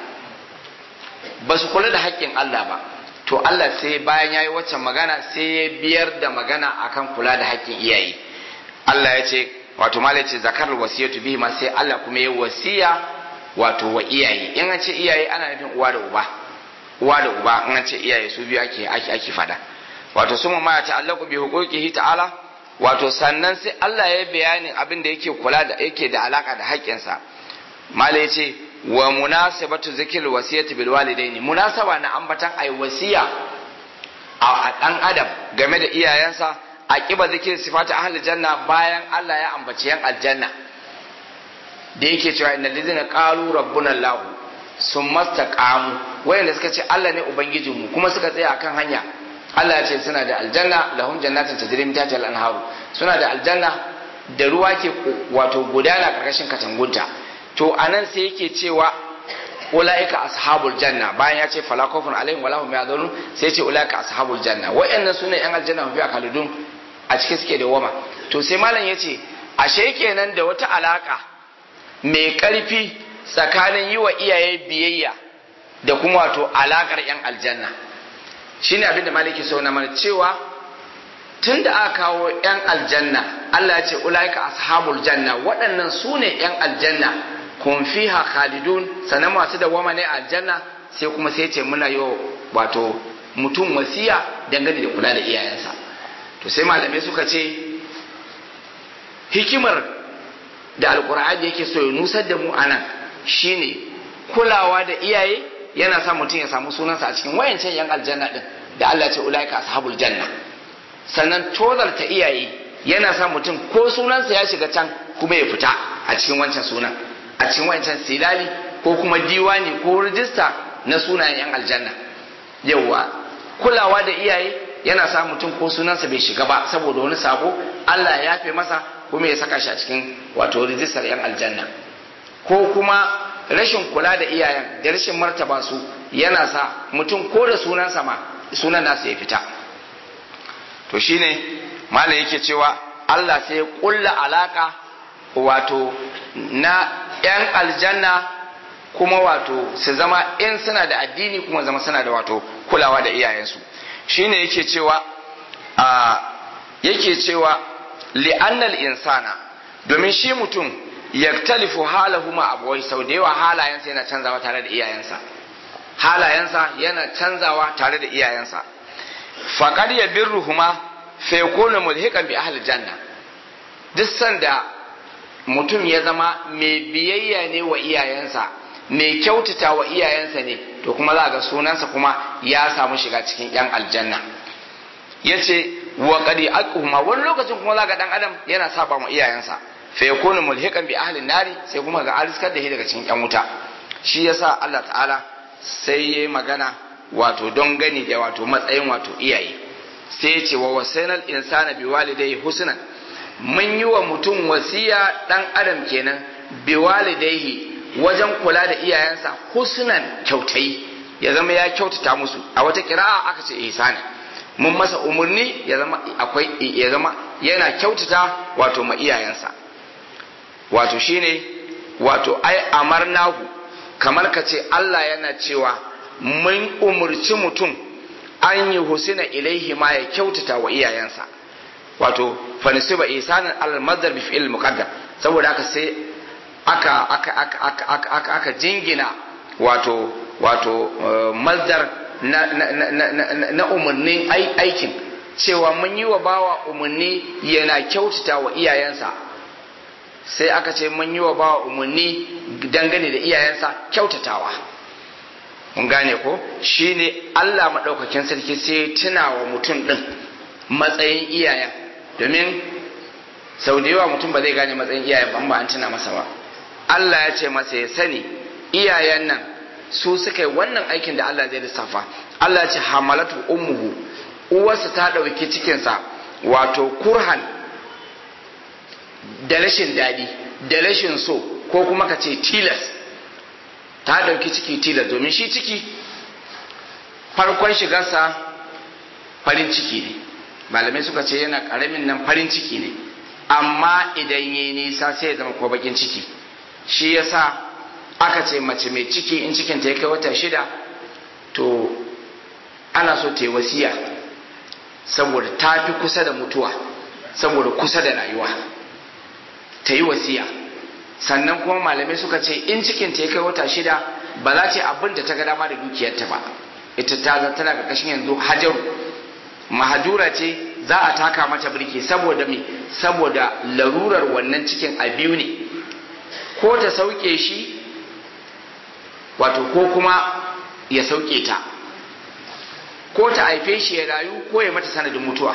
ba su kula da haƙƙin Allah ba to Allah sai bayan yayi waccan magana sai ya biyar da magana akan kula da haƙƙin iyaye Allah ya ce wato malai ce zakar wasiyatu bihi ma sai Allah kuma ya wasiya wato wa iyaye in an ce iyaye ana nufin uwa da uba uwa da uba in an ce iyaye su biyu ake ake ake fada wato suma ma ya ta'allaqu bi huquqihi ta'ala wato sannan sai Allah ya bayanin abin da yake kula da yake da alaka da haƙƙinsa mala ya ce wa munasabatu zikir wasiyati bil walidaini munasaba na ambatan ai wasiya a dan adam game da iyayensa a kiba zikir sifati ahli janna bayan Allah ya ambaci yan aljanna da yake cewa innal ladzina qalu rabbuna allah summa istaqamu wayanda suka ce Allah ne ubangijinmu kuma suka tsaya akan hanya Allah ya ce suna da aljanna lahum jannatin tajri min tahtiha al-anharu suna da aljanna da ruwa ke wato gudana karkashin katangunta to anan sai yake cewa ulaika ashabul janna bayan ya ce fala khawfun alaihim wala hum yahzanun sai ya ce ulaika ashabul janna wayannan sune yan aljanna fi akhaludun a cikin suke da wama to sai malam ya ce ashe kenan da wata alaka mai karfi tsakanin yi wa iyaye biyayya da kuma wato alakar yan aljanna shine abin da maliki so na mana cewa tun da aka kawo 'yan aljanna Allah ya ce ulaika ashabul janna waɗannan su ne 'yan aljanna kun fiha khalidun sannan masu da wama ne aljanna sai kuma sai ce muna yi wato mutum wasiya dangane da kula da iyayensa to sai malamai suka ce hikimar da alkur'ani yake so ya nusar da mu anan shine kulawa da iyaye yana sa mutum ya samu sunansa a cikin wayancan yan aljanna din da Allah ce ulaika ashabul janna sannan tozarta iyaye yana sa mutum ko sunansa ya shiga can kuma ya fita a cikin wancan sunan a cikin wancan silali ko kuma diwani ko rijista na sunayen yan aljanna yauwa kulawa da iyaye yana sa mutum ko sunansa bai shiga ba saboda wani sabo Allah ya yafe masa kuma ya saka shi a cikin wato rijistar yan aljanna ko kuma rashin kula da iyayen da rashin martaba su yana sa mutum ko da sunansa ma sunan nasa ya fita to shine malam yake cewa Allah sai ya kulla alaka wato na yan aljanna kuma wato su zama in suna da addini kuma zama suna da wato kulawa da iyayensu shine yake cewa a yake cewa li'annal insana domin shi mutum yaktalifu halahu ma abuwai sau da yawa halayensa yana canzawa tare da iyayensa halayensa yana canzawa tare da iyayensa faqad yabirruhuma fa yakunu mulhiqan bi ahli janna duk sanda mutum ya zama mai biyayya ne wa iyayensa mai kyautata wa iyayensa ne to kuma za ga sunansa kuma ya samu shiga cikin yan aljanna yace wa qad aquma wani lokacin kuma za ga dan adam yana saba wa iyayensa fa yakunu mulhiqan bi ahli nari sai kuma ga ariskar da shi daga cikin yan wuta shi yasa Allah ta'ala sai yayi magana wato don gani da wato matsayin wato iyaye sai ya ce wa wasainal insana bi walidayhi husnan mun yi wa mutum wasiya dan adam kenan bi walidayhi wajen kula da iyayensa husnan kyautai ya zama ya kyautata musu a wata kira'a aka ce ihsani mun masa umarni ya zama akwai ya zama yana kyautata wato ma iyayensa wato shine wato ai amarnahu kamar ka ce Allah yana cewa mun umurci mutum an yi husina ilaihi ma ya kyautata wa iyayensa wato fanisiba ihsanan alal madar bi fi'il muqaddam saboda haka sai aka aka aka aka aka aka, aka jingina wato wato mazdar na na na na, na umarnin aikin cewa mun yi wa bawa umarni yana kyautata wa iyayensa sai aka ce mun yi wa bawa umarni dangane da iyayensa kyautatawa mun gane ko shine Allah maɗaukakin sarki sai tuna wa mutum ɗin matsayin iyayen domin sau da yawa mutum ba zai gane matsayin iyayen ban ba an tuna masa ba Allah ya ce masa ya sani iyayen nan su suka yi wannan aikin da Allah zai lissafa Allah ya ce hamalatu ummuhu uwarsa ta ɗauki cikinsa wato kurhan da rashin daɗi da rashin so ko kuma ka ce tilas ta ɗauki ciki tilas domin shi ciki farkon shigarsa farin ciki ne malamai suka ce yana ƙaramin nan farin ciki ne amma idan yi nisa sai ya zama ko bakin ciki shi yasa aka ce mace mai ciki in cikin ta ya kai wata shida to ana so ta yi wasiya saboda ta fi kusa da mutuwa saboda kusa da rayuwa ta yi wasiya sannan kuma malamai suka ce in cikin ta ya kai wata shida ba za ta abin da ta ga dama da dukiyarta ba ita ta zan tana ƙarƙashin yanzu hajaru mahajura ce za a taka mata birki saboda me saboda larurar wannan cikin a biyu ne ko ta sauke shi wato ko kuma ya sauke ta ko ta haife shi ya rayu ko ya mata sanadin mutuwa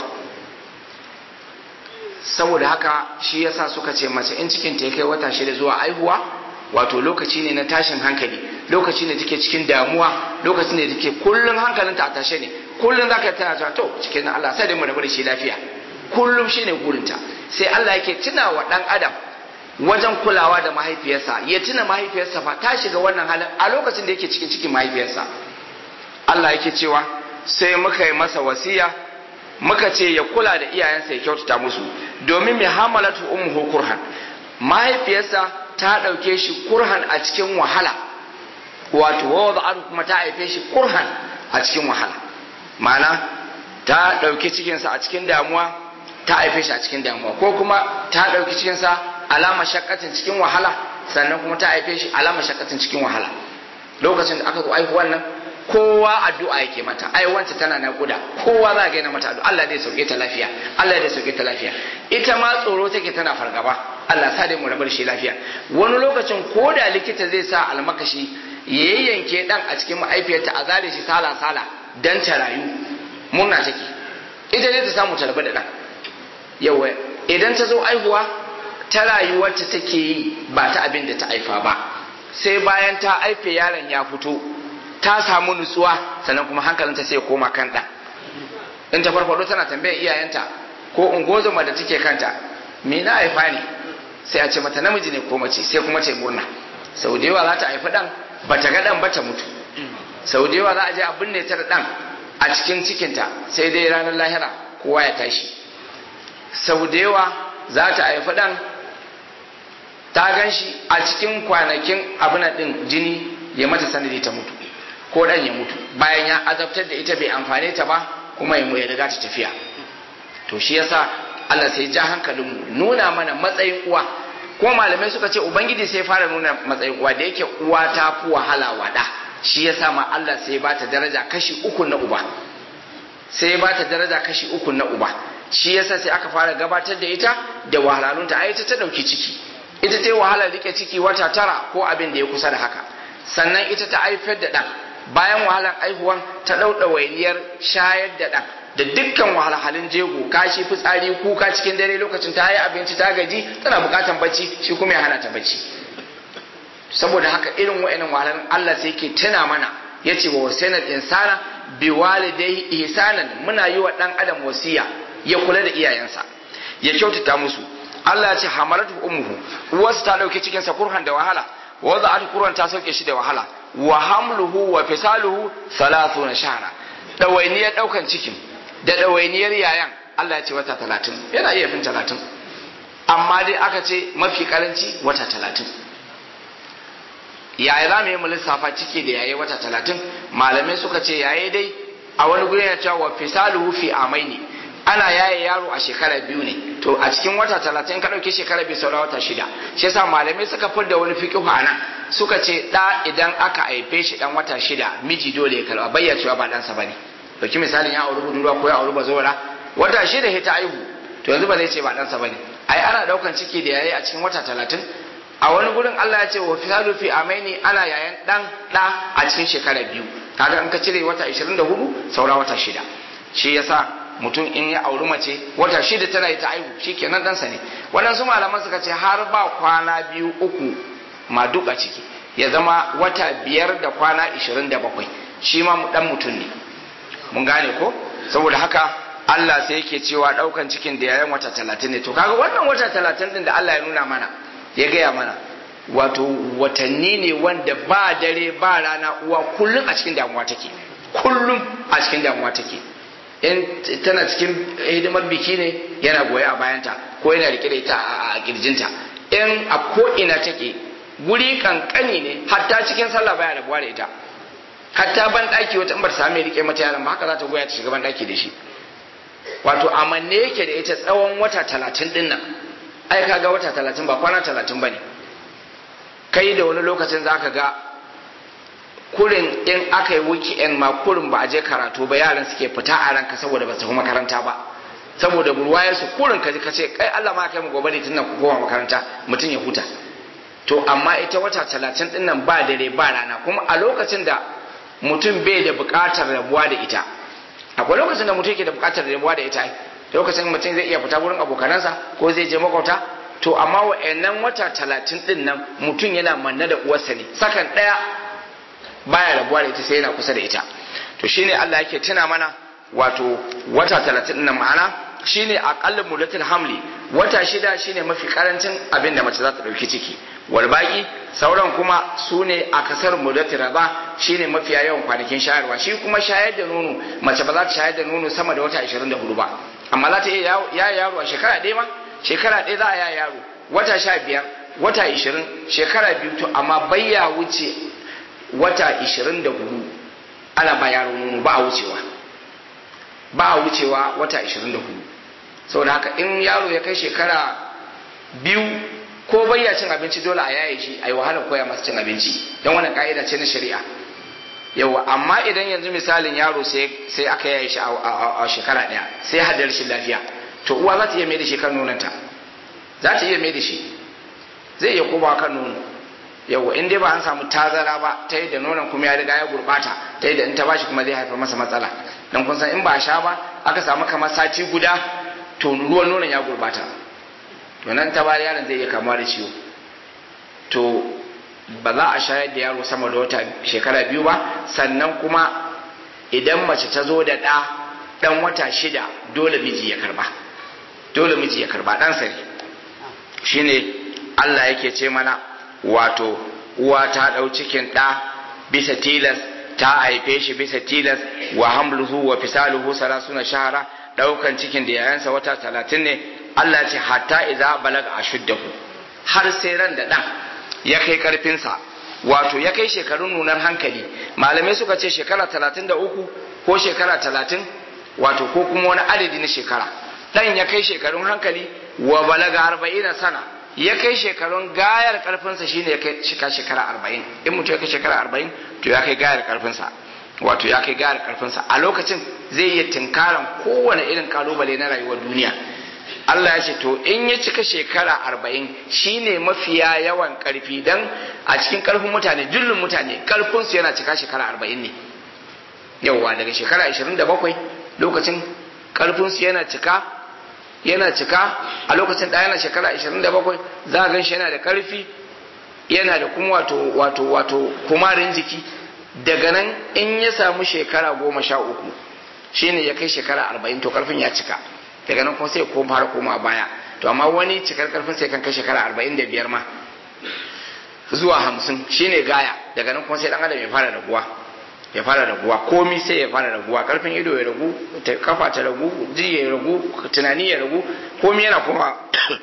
saboda haka shi yasa suka ce mace in cikin ta kai wata shida zuwa aihuwa wato lokaci ne na tashin hankali lokaci ne take cikin damuwa lokaci ne take kullum hankalinta a tashe ne kullum zaka tana cewa to cikin Allah sai da mu rabu da shi lafiya kullum shine gurinta sai Allah yake tuna wa dan adam wajen kulawa da mahaifiyarsa ya tuna mahaifiyarsa fa ta shiga wannan halin a lokacin da yake cikin cikin mahaifiyarsa Allah yake cewa sai muka yi masa wasiya muka ce ya kula da iyayensa ya kyautata musu domin mai hamalatu ummuhu kurhan mahaifiyarsa ta ɗauke shi kurhan a cikin wahala wato wa kuma ta haife shi kurhan a cikin wahala ma'ana ta ɗauki cikinsa a cikin damuwa ta haife shi a cikin damuwa ko kuma ta ɗauki cikinsa alama shakkatin cikin wahala sannan kuma ta haife shi alama shakkatin cikin wahala lokacin da aka zo aihuwan nan kowa addu'a yake mata ai wance tana naƙuda kowa za ga yana mata addu'a Allah zai sauke ta lafiya Allah zai sauke ta lafiya ita ma tsoro take tana fargaba Allah sa dai mu rabar shi lafiya wani lokacin ko da likita zai sa almakashi ya yayyanke dan a cikin mahaifiyarta a zare shi sala sala dan ta rayu murna take ita ne ta samu ta rabu da dan yawa idan ta zo aihuwa ta rayuwarta take yi ba ta abin da ta haifa ba sai bayan ta haife yaron ya fito ta samu nutsuwa sannan kuma hankalinta sai ya koma kan ɗan in ta farfado tana tambayar iyayenta ko ungozoma da take kanta me na haifa ne sai a ce mata namiji ne ko mace sai kuma ta murna sau da yawa za ta haifi ɗan ba ta ga ɗan ba ta mutu sau da yawa za a je a binne ta da ɗan a cikin cikinta sai dai ranar lahira kowa ya tashi sau da yawa za ta haifi ɗan ta gan shi a cikin kwanakin abin ɗin jini ya mata sanadi ta mutu ko dan ya mutu bayan ya azabtar da ita bai amfane ta ba kuma ya ya riga ta tafiya to shi yasa Allah sai ja hankalin mu nuna mana matsayin uwa ko malamai suka ce ubangiji sai fara nuna matsayin uwa da yake uwa ta fi wahala wada shi yasa ma Allah sai ba ta daraja kashi uku na uba sai ba ta daraja kashi uku na uba shi yasa sai aka fara gabatar da ita da wahalhalunta ai ita ta dauki ciki ita ta yi wahalar rike ciki wata tara ko abin da ya kusa da haka sannan ita ta haifar da ɗan bayan wahalar aihuwan ta ɗauɗa wainiyar shayar da ɗan da dukkan wahalhalun jego kashi fitsari kuka cikin dare lokacin ta yi abinci ta gaji tana buƙatan bacci shi kuma ya hana ta bacci saboda haka irin wa'annan wahalhalun Allah sai ke tuna mana ya ce wa wasainal insana bi walidai ihsanan muna yi wa ɗan adam wasiya ya kula da iyayensa ya kyautata musu Allah ya ce hamalatu ummuhu uwarsa ta ɗauki cikinsa kurhan da wahala wadda aka kuran ta sauke shi da wahala wa hamluhu wa fisaluhu na shahara ɗawainiyar ɗaukan cikin da ɗawainiyar yayan Allah ya ce wata talatin yana iya fin talatin amma dai aka ce mafi karanci wata talatin yaya za mu yi mu lissafa ciki da yayi wata talatin malamai suka ce yayi dai a wani guri ya cewa wa fisaluhu fi amaini ana yaye yaro a shekara biyu ne to a cikin wata talatin ka ɗauki shekara biyu saura wata shida shi yasa malamai suka fidda wani fiƙihu a nan suka ce ɗa idan aka haife shi ɗan wata shida miji dole ya karɓa bayya cewa ba ɗansa ba ne ɗauki misalin ya auri budurwa ko ya auri bazora wata shida ya ta aihu to yanzu ba zai ce ba ɗansa ba ne ai ana ɗaukan ciki da yayi a cikin wata talatin a wani gurin Allah ya ce wa fisalu fi amaini ana yayan ɗan ɗa a cikin shekara biyu kaga in ka cire wata 24 saura wata shida shi yasa mutum in ya auri mace wata shida tana yi ta aihu shi kenan ɗansa ne waɗansu malaman suka ce har ba kwana biyu uku ma duk a ciki ya zama wata biyar da kwana ishirin da bakwai shi ma ɗan mutum ne mun gane ko saboda haka Allah sai yake cewa ɗaukan cikin da yayan wata talatin ne to kaga wannan wata talatin ɗin da Allah ya nuna mana ya gaya mana wato watanni ne wanda ba dare ba rana uwa kullum a cikin damuwa take kullum a cikin damuwa take in tana cikin hidimar biki ne yana goye a bayanta ko yana rike da ita a kirjinta in a ko ina take guri kankani ne hatta cikin sallah baya rabuwa da ita hatta ban daki wata in ba ta same rike mata yaron ba haka za ta goya ta shiga ban daki da shi wato amanne yake da ita tsawon wata talatin din nan ai kaga wata talatin ba kwana talatin ba ne kai da wani lokacin za ka ga kurin in aka yi weekend ma kurin ba a je karatu ba yaran suke fita a ranka saboda ba su tafi makaranta ba saboda burwayar su kurin ka ji ka ce kai Allah ma kai mu gobe tun nan ku koma makaranta mutum ya huta to amma ita wata talatin din nan ba dare ba rana kuma a lokacin da mutum bai da buƙatar rabuwa da ita akwai lokacin da mutum yake da buƙatar rabuwa da ita lokacin mutum zai iya fita wurin abokanansa ko zai je makwauta to amma wa'annan wata talatin din nan mutum yana manna da uwarsa ne sakan ɗaya baya rabuwa da ita sai yana kusa da ita to shine Allah yake tuna mana wato wata talatin din nan ma'ana shine aqallu mudatul hamli wata shida shine mafi karancin abin da mace za ta dauki ciki wal baki sauran kuma su ne a kasar mudatul raba shine mafiya yawan kwanakin shayarwa shi kuma shayar da nono mace ba za ta shayar da nono sama da wata 24 ba amma za ta iya ya yaro a shekara ɗaya ma shekara ɗaya za a ya yaro wata sha biyar wata ishirin shekara biyu to amma bayya wuce wata ishirin da hudu ana ba yaro nono ba a wucewa ba a wucewa wata ishirin da hudu saboda haka in yaro ya kai shekara biyu ko bayya cin abinci dole a yaye shi a yi wahalar koya masa cin abinci don wannan ka'ida ce na shari'a yawa amma idan yanzu misalin yaro sai aka yaye shi a shekara ɗaya sai haddar shi lafiya to uwa za ta iya mai da shi kan nonanta za ta iya mai da shi zai iya komawa kan nono yawa in dai ba an samu tazara ba ta yadda nonon kuma ya riga ya gurbata ta yadda in ta bashi kuma zai haifar masa matsala dan kun san in ba a sha ba aka samu kamar sati guda to ruwan nonon ya gurbata to nan ta bari yaron zai iya kamuwa da ciwo to ba za a shayar da yaro sama da wata shekara biyu ba sannan kuma idan mace ta zo da ɗa ɗan wata shida dole miji ya karba dole miji ya karba ɗansa ne shine Allah yake ce mana wato uwa ta ɗau cikin ɗa bisa tilas ta haife shi bisa tilas wa hamluhu wa fisaluhu salasuna shahara ɗaukan cikin da yayansa wata talatin ne Allah ce hatta idza balaga ashuddahu har sai ran da ɗan ya kai ƙarfinsa wato ya kai shekarun nunar hankali malamai suka ce shekara talatin da uku ko shekara talatin wato ko kuma wani adadi na shekara ɗan ya kai shekarun hankali wa balaga arba'ina sana ya kai shekarun gayar karfinsa shine ya kai shika shekara arba'in in mutum ya kai shekara arba'in to ya kai gayar karfinsa wato ya kai gayar karfinsa a lokacin zai iya tinkaran kowane irin kalubale na rayuwar duniya Allah ya ce to in ya cika shekara arba'in shine mafiya yawan karfi dan a cikin karfin mutane jullun mutane karfinsu yana cika shekara arba'in ne yauwa daga shekara ashirin da bakwai lokacin karfinsu yana cika yana cika a lokacin da yana shekara 27 za a gan shi yana da karfi yana da kuma wato wato wato kumarin jiki daga nan in ya samu shekara goma sha uku shine ya kai shekara arba'in to karfin ya cika daga nan kuma sai ko fara koma baya to amma wani cikar karfin sai kan kai shekara arba'in da biyar ma zuwa hamsin shine gaya daga nan kuma sai dan adam ya fara raguwa ya fara raguwa komi sai ya fara raguwa karfin ido ya ragu kafa ta ragu ji ya ragu tunani ya ragu komi yana koma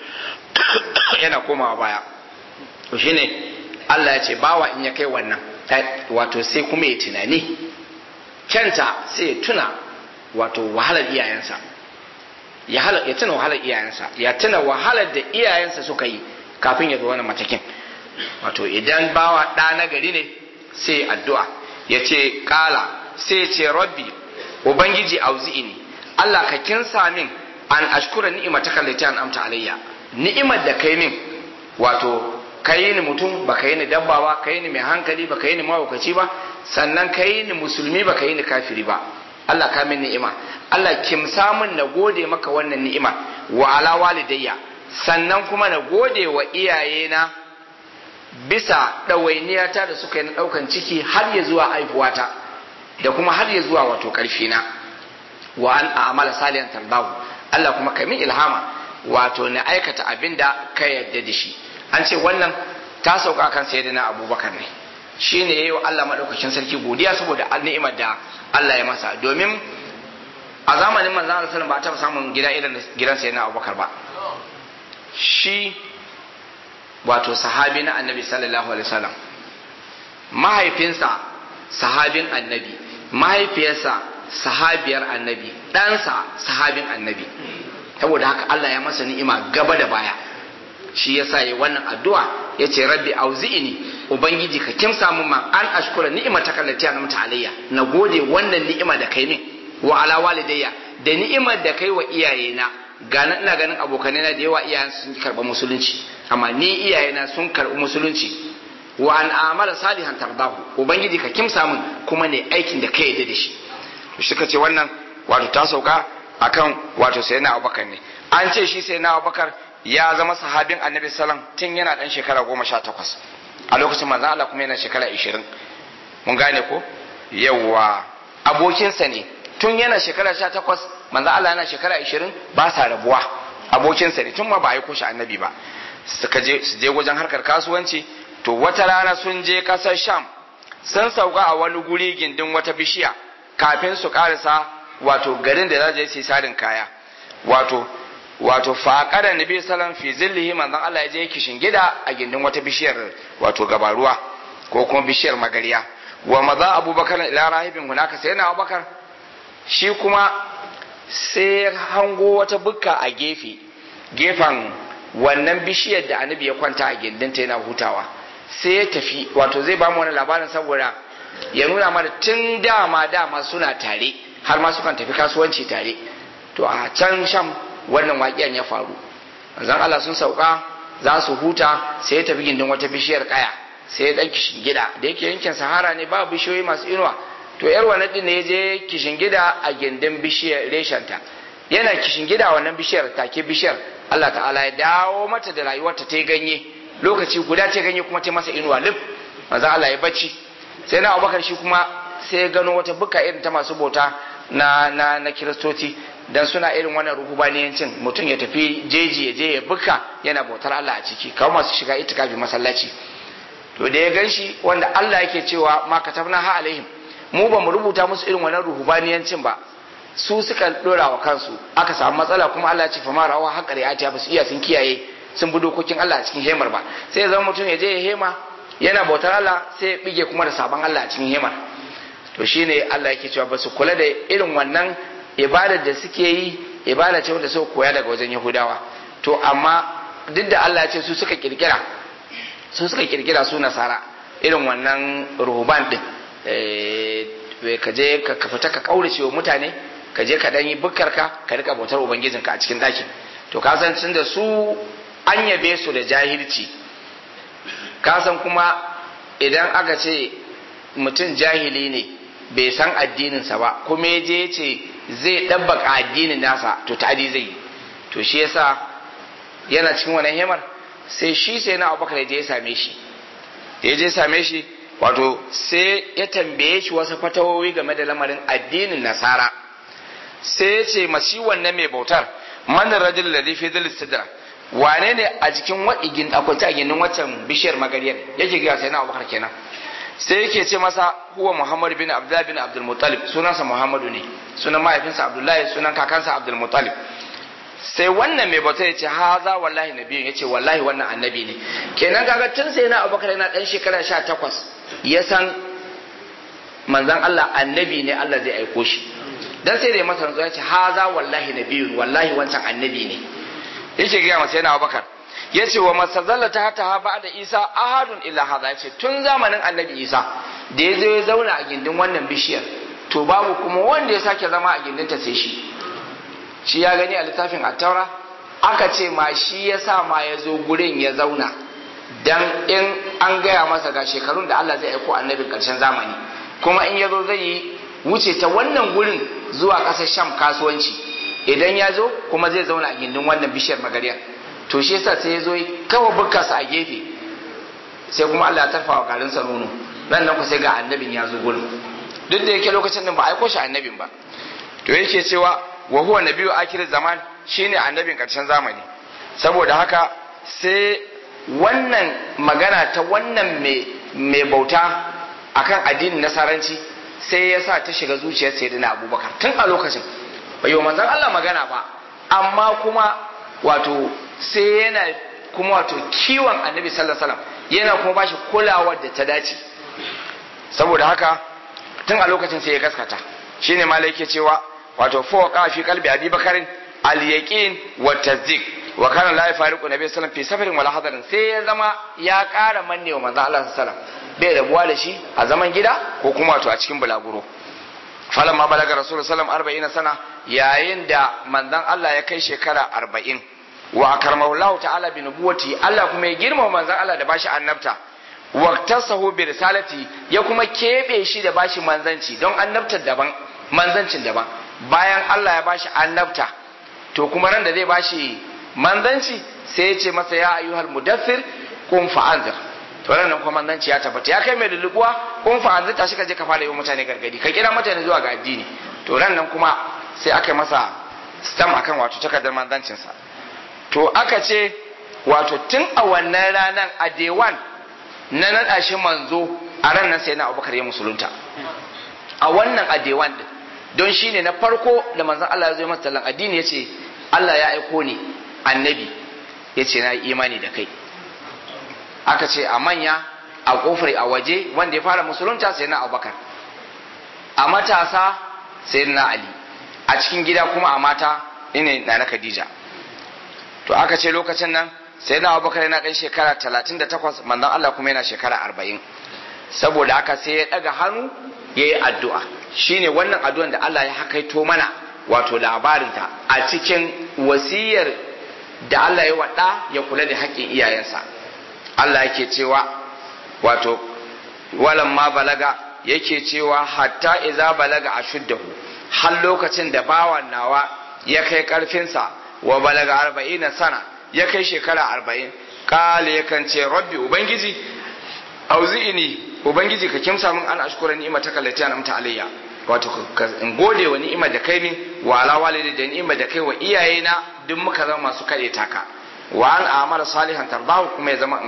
yana komawa baya to shine Allah ya ce bawa in ya kai wannan wato sai kuma ya tunani kyanta sai ya tuna wato wahalar iyayensa ya hala ya tuna wahalar iyayensa ya tuna wahalar da iyayensa suka yi kafin ya zo wannan matakin wato idan bawa ɗa na gari ne sai addu'a ya ce ƙala sai ce rabbi ubangiji auzi'ini Allah ka kinsa min an ashkura ni'imataka allati an'amta alayya ni'imar da kai min wato kai ni mutum ba kai ni dabba ba kai ni mai hankali ba kai ni mawukaci ba sannan kai ni musulmi ba kai ni kafiri ba Allah ka min ni'ima Allah kimsa min na gode maka wannan ni'ima wa ala walidayya sannan kuma na gode wa iyayena bisa ɗawainiyata da suka yi na ɗaukan ciki har ya zuwa aihuwata da kuma har ya zuwa wato ƙarfina wa an a'amala salihan tardahu Allah kuma ka min ilhama wato na aikata abin da ka yarda da shi an ce wannan ta sauka kan sayyidina abubakar ne shine yayi wa Allah madaukakin sarki godiya saboda ni'imar da Allah ya masa domin a zamanin manzon Allah sallallahu alaihi wasallam ba ta samun gida irin gidan sayyidina abubakar ba shi wato sahabi na annabi sallallahu alaihi wasallam mahaifinsa sahabin annabi mahaifiyarsa sahabiyar annabi ɗansa sahabin annabi saboda haka Allah ya masa ni'ima gaba da baya shi yasa yi wannan addu'a ya ce rabbi auzi'ini ubangiji ka kimsa min man an ashkura ni'imata kallati na mata alayya na gode wannan ni'ima da kai min wa ala walidayya da ni'imar da kai wa iyayena gana ina ganin abokanai na da yawa iyayen sun karɓa musulunci amma ni iyayena sun karɓi musulunci wa an amala salihan tardahu ubangiji ka kimsa min kuma ne aikin da ka yarda da shi to shi ce wannan wato ta sauka akan wato sai na abubakar ne an ce shi sai na abubakar ya zama sahabin annabi sallam tun yana dan shekara goma sha takwas a lokacin manzo Allah kuma yana shekara ishirin mun gane ko yawwa abokinsa ne tun yana shekara sha takwas manzo Allah yana shekara ishirin ba sa rabuwa abokinsa ne tun ma ba a yi shi annabi ba suka je su je wajen harkar kasuwanci to wata rana sun je kasar sham sun sauka a wani guri gindin wata bishiya kafin su karasa wato garin da za su yi sarin kaya wato wato faƙarar nabi sallam fi zillihi manzon Allah ya je kishin gida a gindin wata bishiyar wato gabaruwa ko kuma bishiyar magariya wa maza abubakar ila rahibin hunaka sai na abubakar shi kuma sai hango wata bukka a gefe gefen wannan bishiyar da annabi ya kwanta a gindinta yana hutawa sai ya tafi wato zai ba mu wani labarin saboda ya nuna mana tun dama dama suna tare har ma sukan tafi kasuwanci tare to a can sham wannan waƙiyan ya faru zan Allah sun sauka za su huta sai ya tafi gindin wata bishiyar kaya sai ya ɗan kishin gida da yake yankin sahara ne ba bishiyoyi masu inuwa to yar wannan din ne ya je kishin gida a gindin bishiyar reshenta yana kishin gida wannan bishiyar take bishiyar Allah ta'ala ya dawo mata da rayuwarta ta ganye lokaci guda ta ganye kuma ta masa inuwa lif manzo Allah ya bacci sai na Abubakar shi kuma sai ya gano wata buka irin ta masu bauta na na na kiristoci dan suna irin wannan ruhubaniyancin mutum ya tafi jeji ya je ya buka yana bautar Allah a ciki kawo masu shiga itikafi masallaci to da ya ganshi wanda Allah yake cewa ma katabna ha alaihim mu ba mu rubuta musu irin wannan ruhubaniyancin ba su suka dora wa kansu aka samu matsala kuma Allah ya ce fa ma rawa haƙari atiya ba su iya sun kiyaye sun bi dokokin Allah a cikin hemar ba sai ya zama mutum ya je ya hema yana bautar Allah sai ya bige kuma da sabon Allah a cikin hemar to shine Allah yake cewa ba su kula da irin wannan ibadar da suke yi ibada ce wanda suka koya daga wajen Yahudawa to amma duk da Allah ya ce su suka kirkira su suka kirkira su nasara irin wannan ruhuban din ka je ka fita ka kaurace wa mutane ka je ka dan yi bukkarka ka rika bautar ubangijinka a cikin ɗakin to ka san tun da su an yabe su da jahilci ka san kuma idan aka ce mutum jahili ne bai san addininsa ba kuma ya je ce zai ɗabbaka addinin nasa to ta'adi zai yi to shi yasa yana cikin wannan hemar sai shi sai na abubakar ya je ya same shi ya je same shi wato sai ya tambaye shi wasu fatawowi game da lamarin addinin nasara sai ya ce mashi wannan mai bautar man rajul ladhi fi dhil sidra wane ne a jikin wadigin akwai a ginin waccan bishiyar magariyar yake ga sai na abubakar kenan sai yake ce masa huwa muhammad bin abdullah bin abdul muttalib sunansa muhammadu ne sunan mahaifinsa abdullahi sunan kakansa abdul muttalib sai wannan mai bauta ya ce haza wallahi nabiyin ya ce wallahi wannan annabi ne kenan kaga tun sai na abubakar yana dan shekara sha takwas ya san manzan Allah annabi ne Allah zai aiko shi dan sai da ya masa rantsuwa ya ce haza wallahi nabiyun wallahi wancan annabi ne yake gaya masa yana Abubakar ya ce wa masazalla ta hata ha ba da Isa ahadun illa haza ya ce tun zamanin annabi Isa da ya zo ya zauna a gindin wannan bishiyar to babu kuma wanda ya sake zama a gindinta sai shi shi ya gani a littafin attaura aka ce ma shi ya sa ma ya zo gurin ya zauna dan in an gaya masa ga shekarun da Allah zai aiko annabin karshen zamani kuma in ya zo zai yi wuce ta wannan gurin zuwa ƙasar sham kasuwanci idan ya zo kuma zai zauna a gindin wannan bishiyar magariya to shi yasa sai ya zo kawai bukkarsa a gefe sai kuma Allah ya tarfa wa garinsa nono nan nan ku sai ga annabin ya zo gurin duk da yake lokacin nan ba aiko shi annabin ba to yake cewa wa huwa nabiyyu akhir zaman shine annabin karshen zamani saboda haka sai wannan magana ta wannan mai bauta akan addinin nasaranci sai ya sa ta shiga zuciyar sayyidina abubakar tun a lokacin bai yi manzon Allah magana ba amma kuma wato sai yana kuma wato kiwon annabi sallallahu alaihi wasallam yana kuma bashi kulawar da ta dace saboda haka tun a lokacin sai ya gaskata shine malai yake cewa wato fa fi qalbi abi bakarin al yaqin wa tasdiq wa kana la yafariqu nabi sallallahu fi safarin wala hadarin sai ya zama ya ƙara manne wa manzo Allah sallallahu bai rabuwa da shi a zaman gida ko kuma wato a cikin bulaguro falamma balaga rasulullahi sallallahu alaihi wasallam sana yayin da manzon Allah ya kai shekara 40 wa akarmahu Allah ta'ala bi nubuwati Allah kuma ya girmama manzon Allah da bashi annabta waqtasahu bi risalati ya kuma kebe shi da bashi manzanci don annabtar daban manzancin daban bayan Allah ya bashi annabta to kuma ran da zai bashi manzanci sai ya ce masa ya ayyuhal mudaththir qum fa'anzir to ran nan kuma manzanci ya tabbata ya kai mai lulubuwa qum fa'anzir tashi ka je ka fara yi mutane gargadi ka kira mutane zuwa ga addini to ran nan kuma sai aka masa stam akan wato takardar manzancin sa to aka ce wato tun a wannan ranar a day one na naɗa shi manzo a ran nan sai na abubakar ya musulunta a wannan a day one din don shi ne na farko da manzon Allah ya zo masa tallan addini ya ce Allah ya aiko ni annabi ya ce na imani da kai aka ce a manya a kofar a waje wanda ya fara musulunta sai na abubakar a matasa sai na ali a cikin gida kuma a mata ina na na khadija to aka ce lokacin nan sai na abubakar yana ɗan shekara talatin da takwas manzon Allah kuma yana shekara arba'in saboda haka sai ya ɗaga hannu ya yi addu'a shine wannan addu'an da Allah ya hakaito mana wato labarinta a cikin wasiyar da Allah ya waɗa ya kula da haƙƙin iyayensa Allah yake cewa wato walan ma balaga yake cewa hatta iza balaga a shuddahu har lokacin da bawan nawa ya kai ƙarfinsa wa balaga arba'ina sana ya kai shekara arba'in kale yakan ce rabbi ubangiji auzi'ini ubangiji ka kimsa min an ashkura ni'ima ta kallati an amta alayya wato in gode wa ni'imar da kai min wa ala walidi da ni'imar da kai wa iyayena duk muka zama masu kade taka wa an amara salihan tardahu kuma ya zama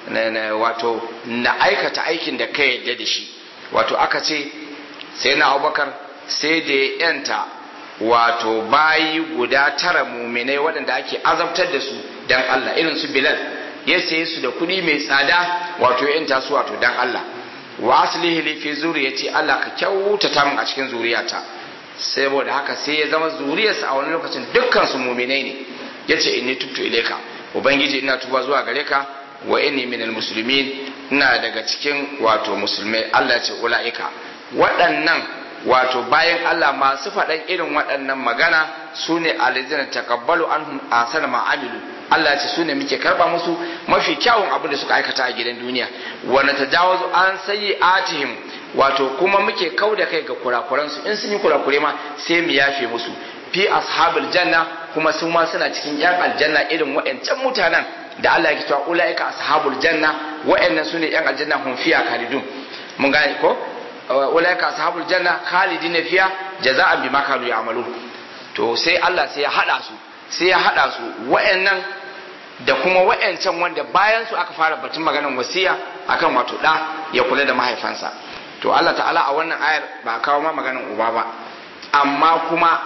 wato na aikata aikin da kai yadda da shi wato aka ce sai na abubakar sai da ya yanta wato bayi guda tara muminai waɗanda ake azabtar da su dan Allah irin su Bilal ya saye su da kuɗi mai tsada wato ya yanta su wato dan Allah wa aslihi li fi zuriyati Allah ka kyautata min a cikin zuriyata saboda haka sai ya zama zuriyarsa a wani lokacin dukkan su muminai ne yace inni tubtu ilaika ubangiji ina tuba zuwa gare ka wa inni minal muslimin ina daga cikin wato musulmai Allah ce ulaika waɗannan wato bayan Allah masu faɗan irin waɗannan magana su ne alizina takabbalu anhum asana ma amilu Allah ya ce su ne muke karba musu mafi kyawun abin da suka aikata a gidan duniya wa natajawazu an sayyi'atihim wato kuma muke kau da kai ga kurakuran su in sun yi kurakure ma sai mu yafe musu fi ashabul janna kuma su ma suna cikin yan aljanna irin waɗancan mutanen da Allah ya cewa ulaika ashabul janna waɗannan su ne yan aljanna hum fiya khalidun mun gane ko ulaika ashabul janna khalidina fiya jaza'an bima kanu ya'malun to sai Allah sai ya hada su sai ya hada su wayannan da kuma wayancan wanda bayan su aka fara batun maganar wasiya akan wato da ya kula da mahaifansa to Allah ta'ala a wannan ayar ba kawo ma maganar uba ba amma kuma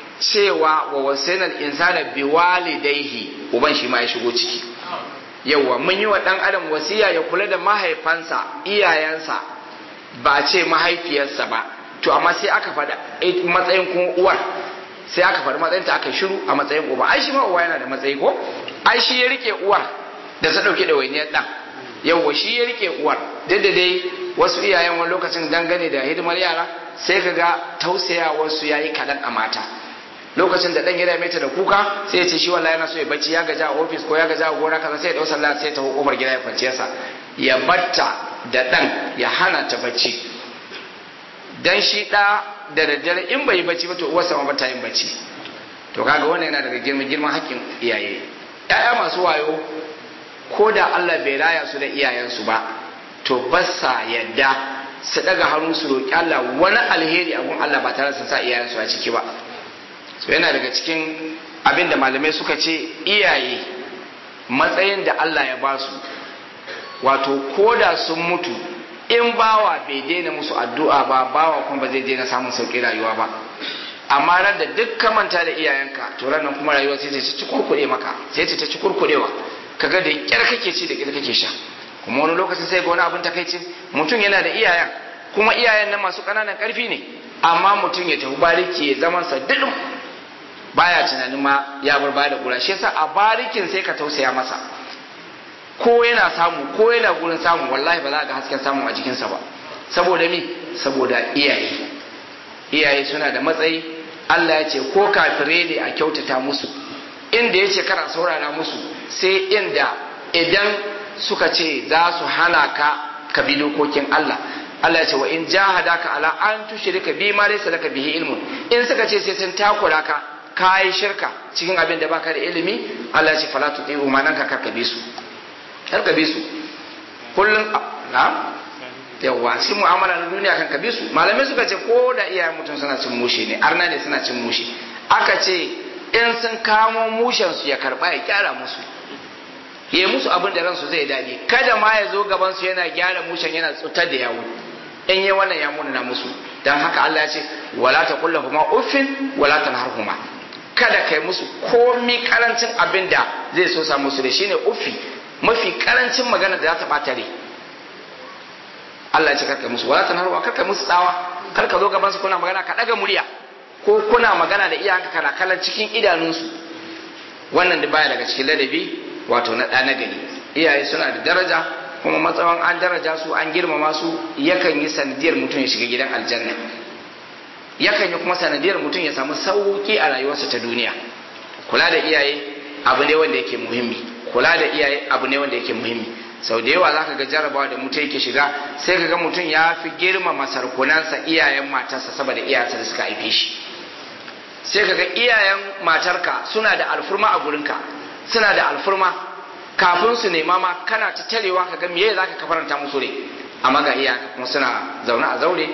cewa wa wasainal insana biwalidaihi uban shi ma ya shigo ciki yawa mun yi wa dan adam wasiya ya kula da mahaifansa iyayensa ba ce mahaifiyarsa ba to amma sai aka faɗa matsayin kuma uwar sai aka faɗi matsayin ta aka shiru a matsayin uba ai shi ma uwa yana da matsayi ko ai shi ya rike uwar da ta ɗauki ɗawainiyar ɗan yawwa shi ya rike uwar duk da dai wasu iyayen wani lokacin dangane da hidimar yara sai ka ga tausayawarsu ya yi kaɗan a mata lokacin da ɗan ya dame ta da kuka sai ya ce shi wallahi yana so ya bacci ya gaja a ofis ko ya gaja a gona kaza sai ya ɗau sallah sai ya taho kofar gida ya kwanciya sa ya batta da ɗan ya hana ta bacci dan shi ɗa da daddare in bai yi bacci ba to uwarsa ma bata yin bacci to kaga wannan yana daga girman girman haƙƙin iyaye ƴaƴa masu wayo ko da Allah bai raya su da iyayensu ba to ba sa yadda su daga hannu su roƙi Allah wani alheri a gun Allah ba tare da sa iyayensu a ciki ba so yana daga cikin abin da malamai suka ce iyaye matsayin da Allah ya ba su wato ko da sun mutu in bawa bai daina musu addu'a ba bawa kuma ba zai daina samun sauƙi rayuwa ba amma ran da duk ka manta da iyayenka to ran nan kuma rayuwa sai ta ci kurkuɗe maka sai ta ci kurkuɗewa kaga da kyar kake ci da kyar kake sha kuma wani lokacin sai ga wani abin takaici mutum yana da iyayen kuma iyayen nan masu ƙananan ƙarfi ne amma mutum ya tafi bariki ya zaman sa dudum baya tunanin ma ya bar baya da kura shi yasa a barikin sai ka tausaya masa ko yana samu ko yana gurin samu wallahi ba za ga hasken samu a jikinsa ba saboda mi saboda iyaye iyaye suna da matsayi Allah ya ce ko kafire ne a kyautata musu inda ya ce kara saurara musu sai inda idan suka ce za su hana ka ka bi dokokin Allah Allah ya ce wa in jahadaka ala an tushrika bi ma laysa laka bihi ilmun in suka ce sai sun takura ka kai shirka cikin abin da baka da ilimi Allah ya ce fala tuqiu ma nan ka karka bi su karka bi su kullun na yawa shi mu'amala na duniya kan ka bi su malamai suka ce ko da iyayen mutum suna cin mushe ne arna ne suna cin mushe aka ce in sun kamo mushensu ya karba ya kyara musu ya yi musu abin da ransu zai daɗi kada ma ya zo gabansu yana gyara mushen yana tsutar da yawo in yi wannan ya munana musu don haka Allah ya ce wala ta kulla kuma uffin wala ta harhuma kada kai musu komi karancin abin da zai so samu su da shine uffi mafi karancin magana da za ta ɓata rai Allah ya ce karka musu wala ta harhuma karka musu tsawa karka zo gabansu kuna magana ka ɗaga murya ko kuna magana da iyayenka kana kallon cikin idanunsu wannan da baya daga cikin ladabi wato na ɗa na gari iyaye suna da daraja kuma matsawan an daraja su an girmama su yakan yi sanadiyar mutum ya shiga gidan aljanna yakan yi kuma sanadiyar mutum ya samu sauki a rayuwarsa ta duniya kula da iyaye abu ne wanda yake muhimmi kula da iyaye abu ne wanda yake muhimmi sau da yawa zaka ga jarabawa da mutum yake shiga sai ka ga mutum ya fi girmama sarkunansa iyayen matarsa saboda iyayensa da suka haife shi sai ka ga iyayen matarka suna da alfurma a gurinka suna da alfurma kafin su nema ma kana ta tarewa ka ga meye zaka kafaranta musu ne amma ga iyayenka kuma suna zaune a zaure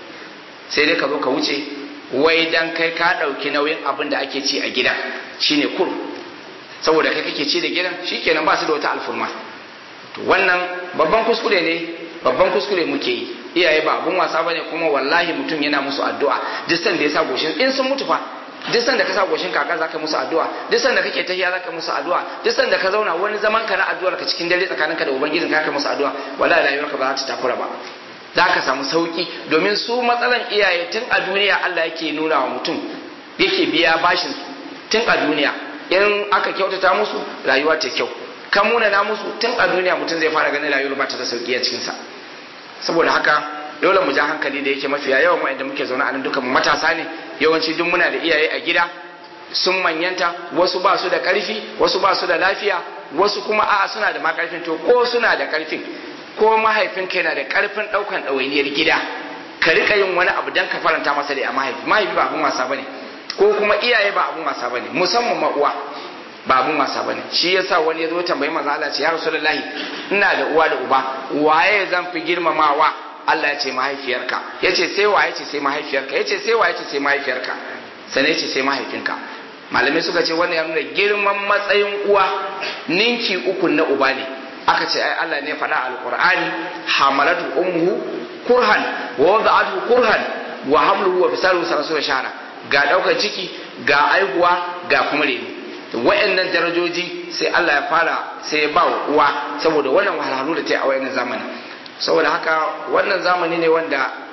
sai dai ka zo ka wuce wai dan kai ka ɗauki nauyin abin da ake ci a gida shine kur saboda kai kake ci da gidan shikenan ba su da wata alfurma to wannan babban kuskure ne babban kuskure muke yi iyaye ba abun wasa bane kuma wallahi mutum yana musu addu'a duk sanda ya sa goshin in sun mutu fa duk sanda ka sa goshin kaka zaka musu addu'a duk sanda kake tahiya zaka musu addu'a duk sanda ka zauna wani zaman ka na addu'ar ka cikin dare tsakaninka da ubangijin ka musu addu'a wallahi rayuwarka ba za ta takura ba za ka samu sauki domin su matsalan iyaye tun a duniya Allah yake nuna wa mutum yake biya bashin tun a duniya in aka kyautata musu rayuwa ta kyau ka munana musu tun a duniya mutum zai fara ganin rayuwar ba ta da sauki a cikinsa saboda haka dole mu ja hankali da yake mafiya yawan wa'anda muke zaune a nan duka mu matasa ne yawanci duk muna da iyaye a gida sun manyanta wasu ba su da karfi wasu ba su da lafiya wasu kuma a'a suna da ma karfin to ko suna da karfin ko mahaifinka yana da karfin daukan ɗawainiyar gida ka rika yin wani abu dan ka faranta masa da a mahaifi mahaifi ba abun wasa bane ko kuma iyaye ba abun wasa bane musamman ma uwa ba abun wasa bane shi yasa wani ya zo tambayi manzo Allah ce ya rasulullahi ina da uwa da uba waye zan fi girmamawa Allah ya ce mahaifiyarka ya ce sai waye ce sai mahaifiyarka ya ce sai waye ce sai mahaifiyarka sannan ya ce sai mahaifinka malamai suka ce wannan ya nuna girman matsayin uwa ninki uku na uba ne aka ce ai Allah ne faɗa alqur'ani hamalatu ummuhu kurhan wa wada'atuhu kurhan wa hamluhu wa fisaluhu salatu shahara ga daukar ciki ga aihuwa ga kuma reno wa'annan darajoji sai Allah ya fara sai ya ba wa uwa saboda wannan wahalhalu da ta yi a wayannan zamani saboda haka wannan zamani ne wanda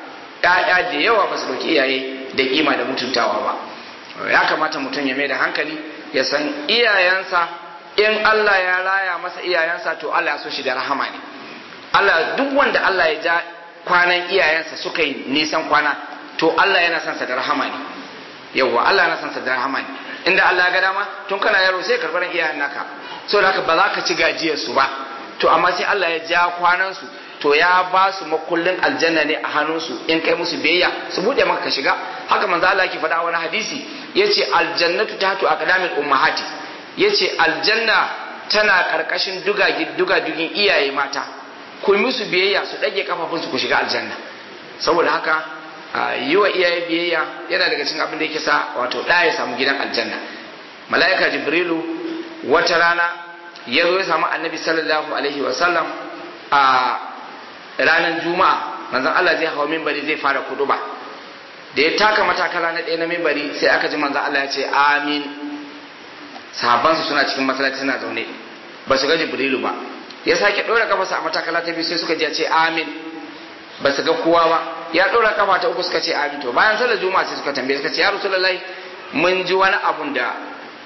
ƴaƴa da yawa ba su dauki iyaye da kima da mutuntawa ba ya kamata mutum ya mai da hankali ya san iyayensa in Allah ya raya masa iyayensa to Allah ya so shi da rahama ne Allah duk wanda Allah ya ja kwanan iyayensa suka yi nisan kwana to Allah yana son sa da rahama ne yawwa Allah yana son sa da rahama ne inda Allah ya ga dama tun kana yaro sai karbar iyayen naka so da haka ba za ka ci gajiyar su ba to amma sai Allah ya ja kwanan su to ya ba su makullin aljanna ne a hannunsu in kai musu biyayya su bude maka ka shiga haka manzo Allah yake faɗa wani hadisi yace aljannatu tahtu aqdamil ummahati yace aljanna tana karkashin duga duga dugin iyaye mata ku musu biyayya su dage kafafunsu ku shiga aljanna saboda haka yi wa iyaye biyayya yana daga cikin abin da yake sa wato da ya samu gidan aljanna mala'ika jibrilu wata rana ya zo ya samu annabi sallallahu alaihi wa sallam a ranar juma'a manzon Allah zai hawa mimbari zai fara kuduba da ya taka matakala na ɗaya na mimbari sai aka ji manzon Allah ya ce amin sahabbansu suna cikin masallaci suna zaune ba su ga jibrilu ba ya sake ɗora kafarsa a matakala ta biyu sai suka ji ya ce amin ba su ga kowa ba ya ɗora kafa ta uku suka ce amin to bayan sallar juma'a sai suka tambaye suka ce ya rasulullahi mun ji wani abun da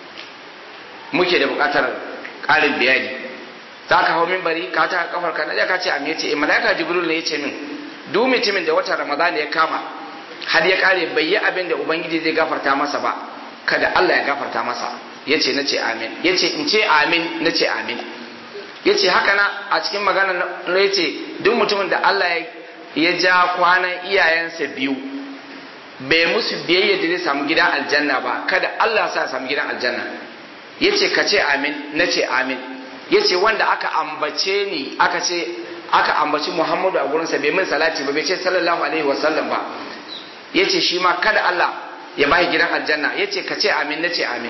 muke da buƙatar ƙarin bayani za ka hau minbari ka ta kafar ka na ka ce amin ya ce malaika jibril ne ya ce min duk mutumin da watan ramadan ya kama har ya kare bai yi abin da ubangiji zai gafarta masa ba kada Allah ya gafarta masa ya ce na ce amin ya ce in ce amin na ce amin ya ce haka na a cikin magana na ya ce duk mutumin da Allah ya ja kwanan iyayensa biyu bai musu biyayya da zai samu gidan aljanna ba kada Allah sa samu gidan aljanna ya ce ka ce amin na ce amin ya ce wanda aka ambace ni aka ce aka ambaci Muhammadu a gurinsa bai min salati ba bai ce sallallahu alaihi wasallam ba ya ce shi ma kada Allah ya bashi gidan aljanna ya ce ka ce amin na ce amin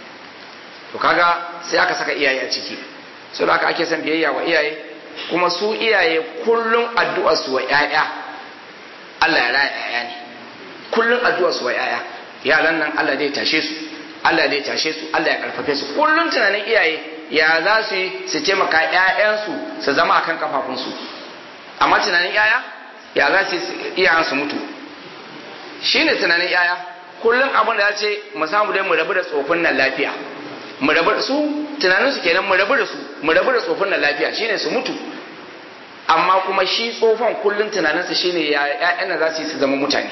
to kaga sai aka saka iyaye a ciki so da aka ake son biyayya wa iyaye kuma su iyaye kullum addu'a su wa ƴaƴa Allah ya raya ƴaƴa ne kullum addu'a su wa ƴaƴa yaran nan Allah zai tashe su Allah zai tashe su Allah ya karfafe su kullum tunanin iyaye ya za su yi su taimaka ƴaƴansu su zama akan kafafunsu amma tunanin ƴaƴa ya za su yi iyayen su mutu shine tunanin ƴaƴa kullum abin da ya ce mu samu dai mu rabu da tsofin nan lafiya mu rabu da su tunanin su kenan mu rabu da su mu rabu da tsofin nan lafiya shine su mutu amma kuma shi tsofan kullun tunanin sa shine ya ƴaƴan za su yi su zama mutane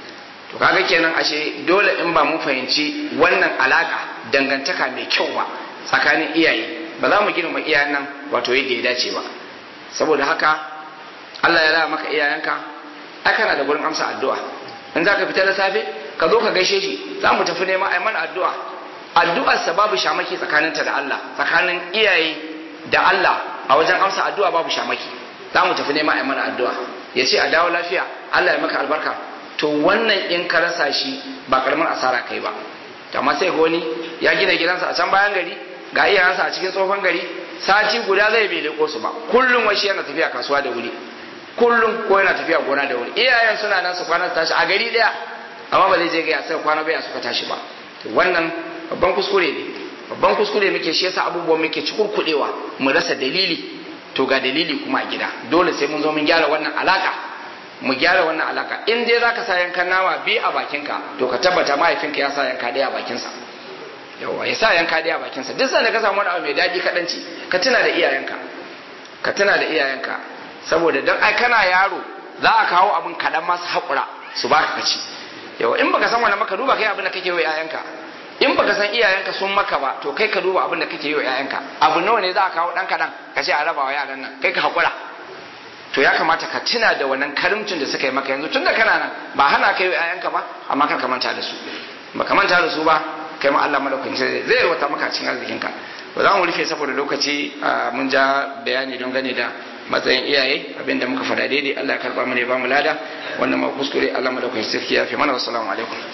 to kaga kenan ashe dole in ba mu fahimci wannan alaka dangantaka mai kyau ba tsakanin iyaye ba za mu girma iyayen nan wato yadda ya dace ba saboda haka Allah ya raya maka iyayenka ai kana da gurin amsa addu'a in za ka fita da safe ka zo ka gaishe shi za mu tafi neman ai mana addu'a addu'arsa babu shamaki tsakaninta da Allah tsakanin iyaye da Allah a wajen amsa addu'a babu shamaki za mu tafi neman a mana addu'a ya ce a dawo lafiya Allah ya maka albarka to wannan in ka rasa shi ba karamin asara kai ba amma sai ga wani ya gina gidansa a can bayan gari ga iyayensa a cikin tsohon gari sati guda zai bai leko su ba kullum wai shi yana tafiya kasuwa da wuri kullum ko yana tafiya gona da wuri iyayen suna nan su kwana su tashi a gari daya amma ba zai je ga ya sai kwana bai suka tashi ba to wannan babban kuskure ne babban kuskure muke shi yasa abubuwan muke cikurkudewa mu rasa dalili to ga dalili kuma a gida dole sai mun zo mun gyara wannan alaka mu gyara wannan alaka in dai zaka sa yankan nama bi a bakinka to ka tabbata mahaifinka ya sa yanka daya a bakinsa yawa ya sa yanka daya a bakinsa duk sanda ka samu wani abu mai daɗi ka ci ka tuna da iyayenka ka tuna da iyayenka saboda dan ai kana yaro za a kawo abin kaɗan masu haƙura su baka ka ci yawa in baka san wani maka duba kai abin da kake wa iyayenka in baka san iyayenka sun maka ba to kai ka duba abin da kake yi wa iyayenka abu nawa ne za a kawo dan kadan ka ce a raba wa yaran nan kai ka hakura to ya kamata ka tuna da wannan karimcin da suka yi maka yanzu tunda kana nan ba hana kai wa iyayenka ba amma kar ka manta da su ba ka manta da su ba kai ma Allah madaukakin sai zai yarwata maka cikin arzikin ka ba za mu rufe saboda lokaci mun ja bayani don gane da matsayin iyaye abinda muka faɗa daidai Allah ya karba mu ne ba mu lada wannan ma kuskure Allah madaukakin sarki ya fi mana wassalamu alaikum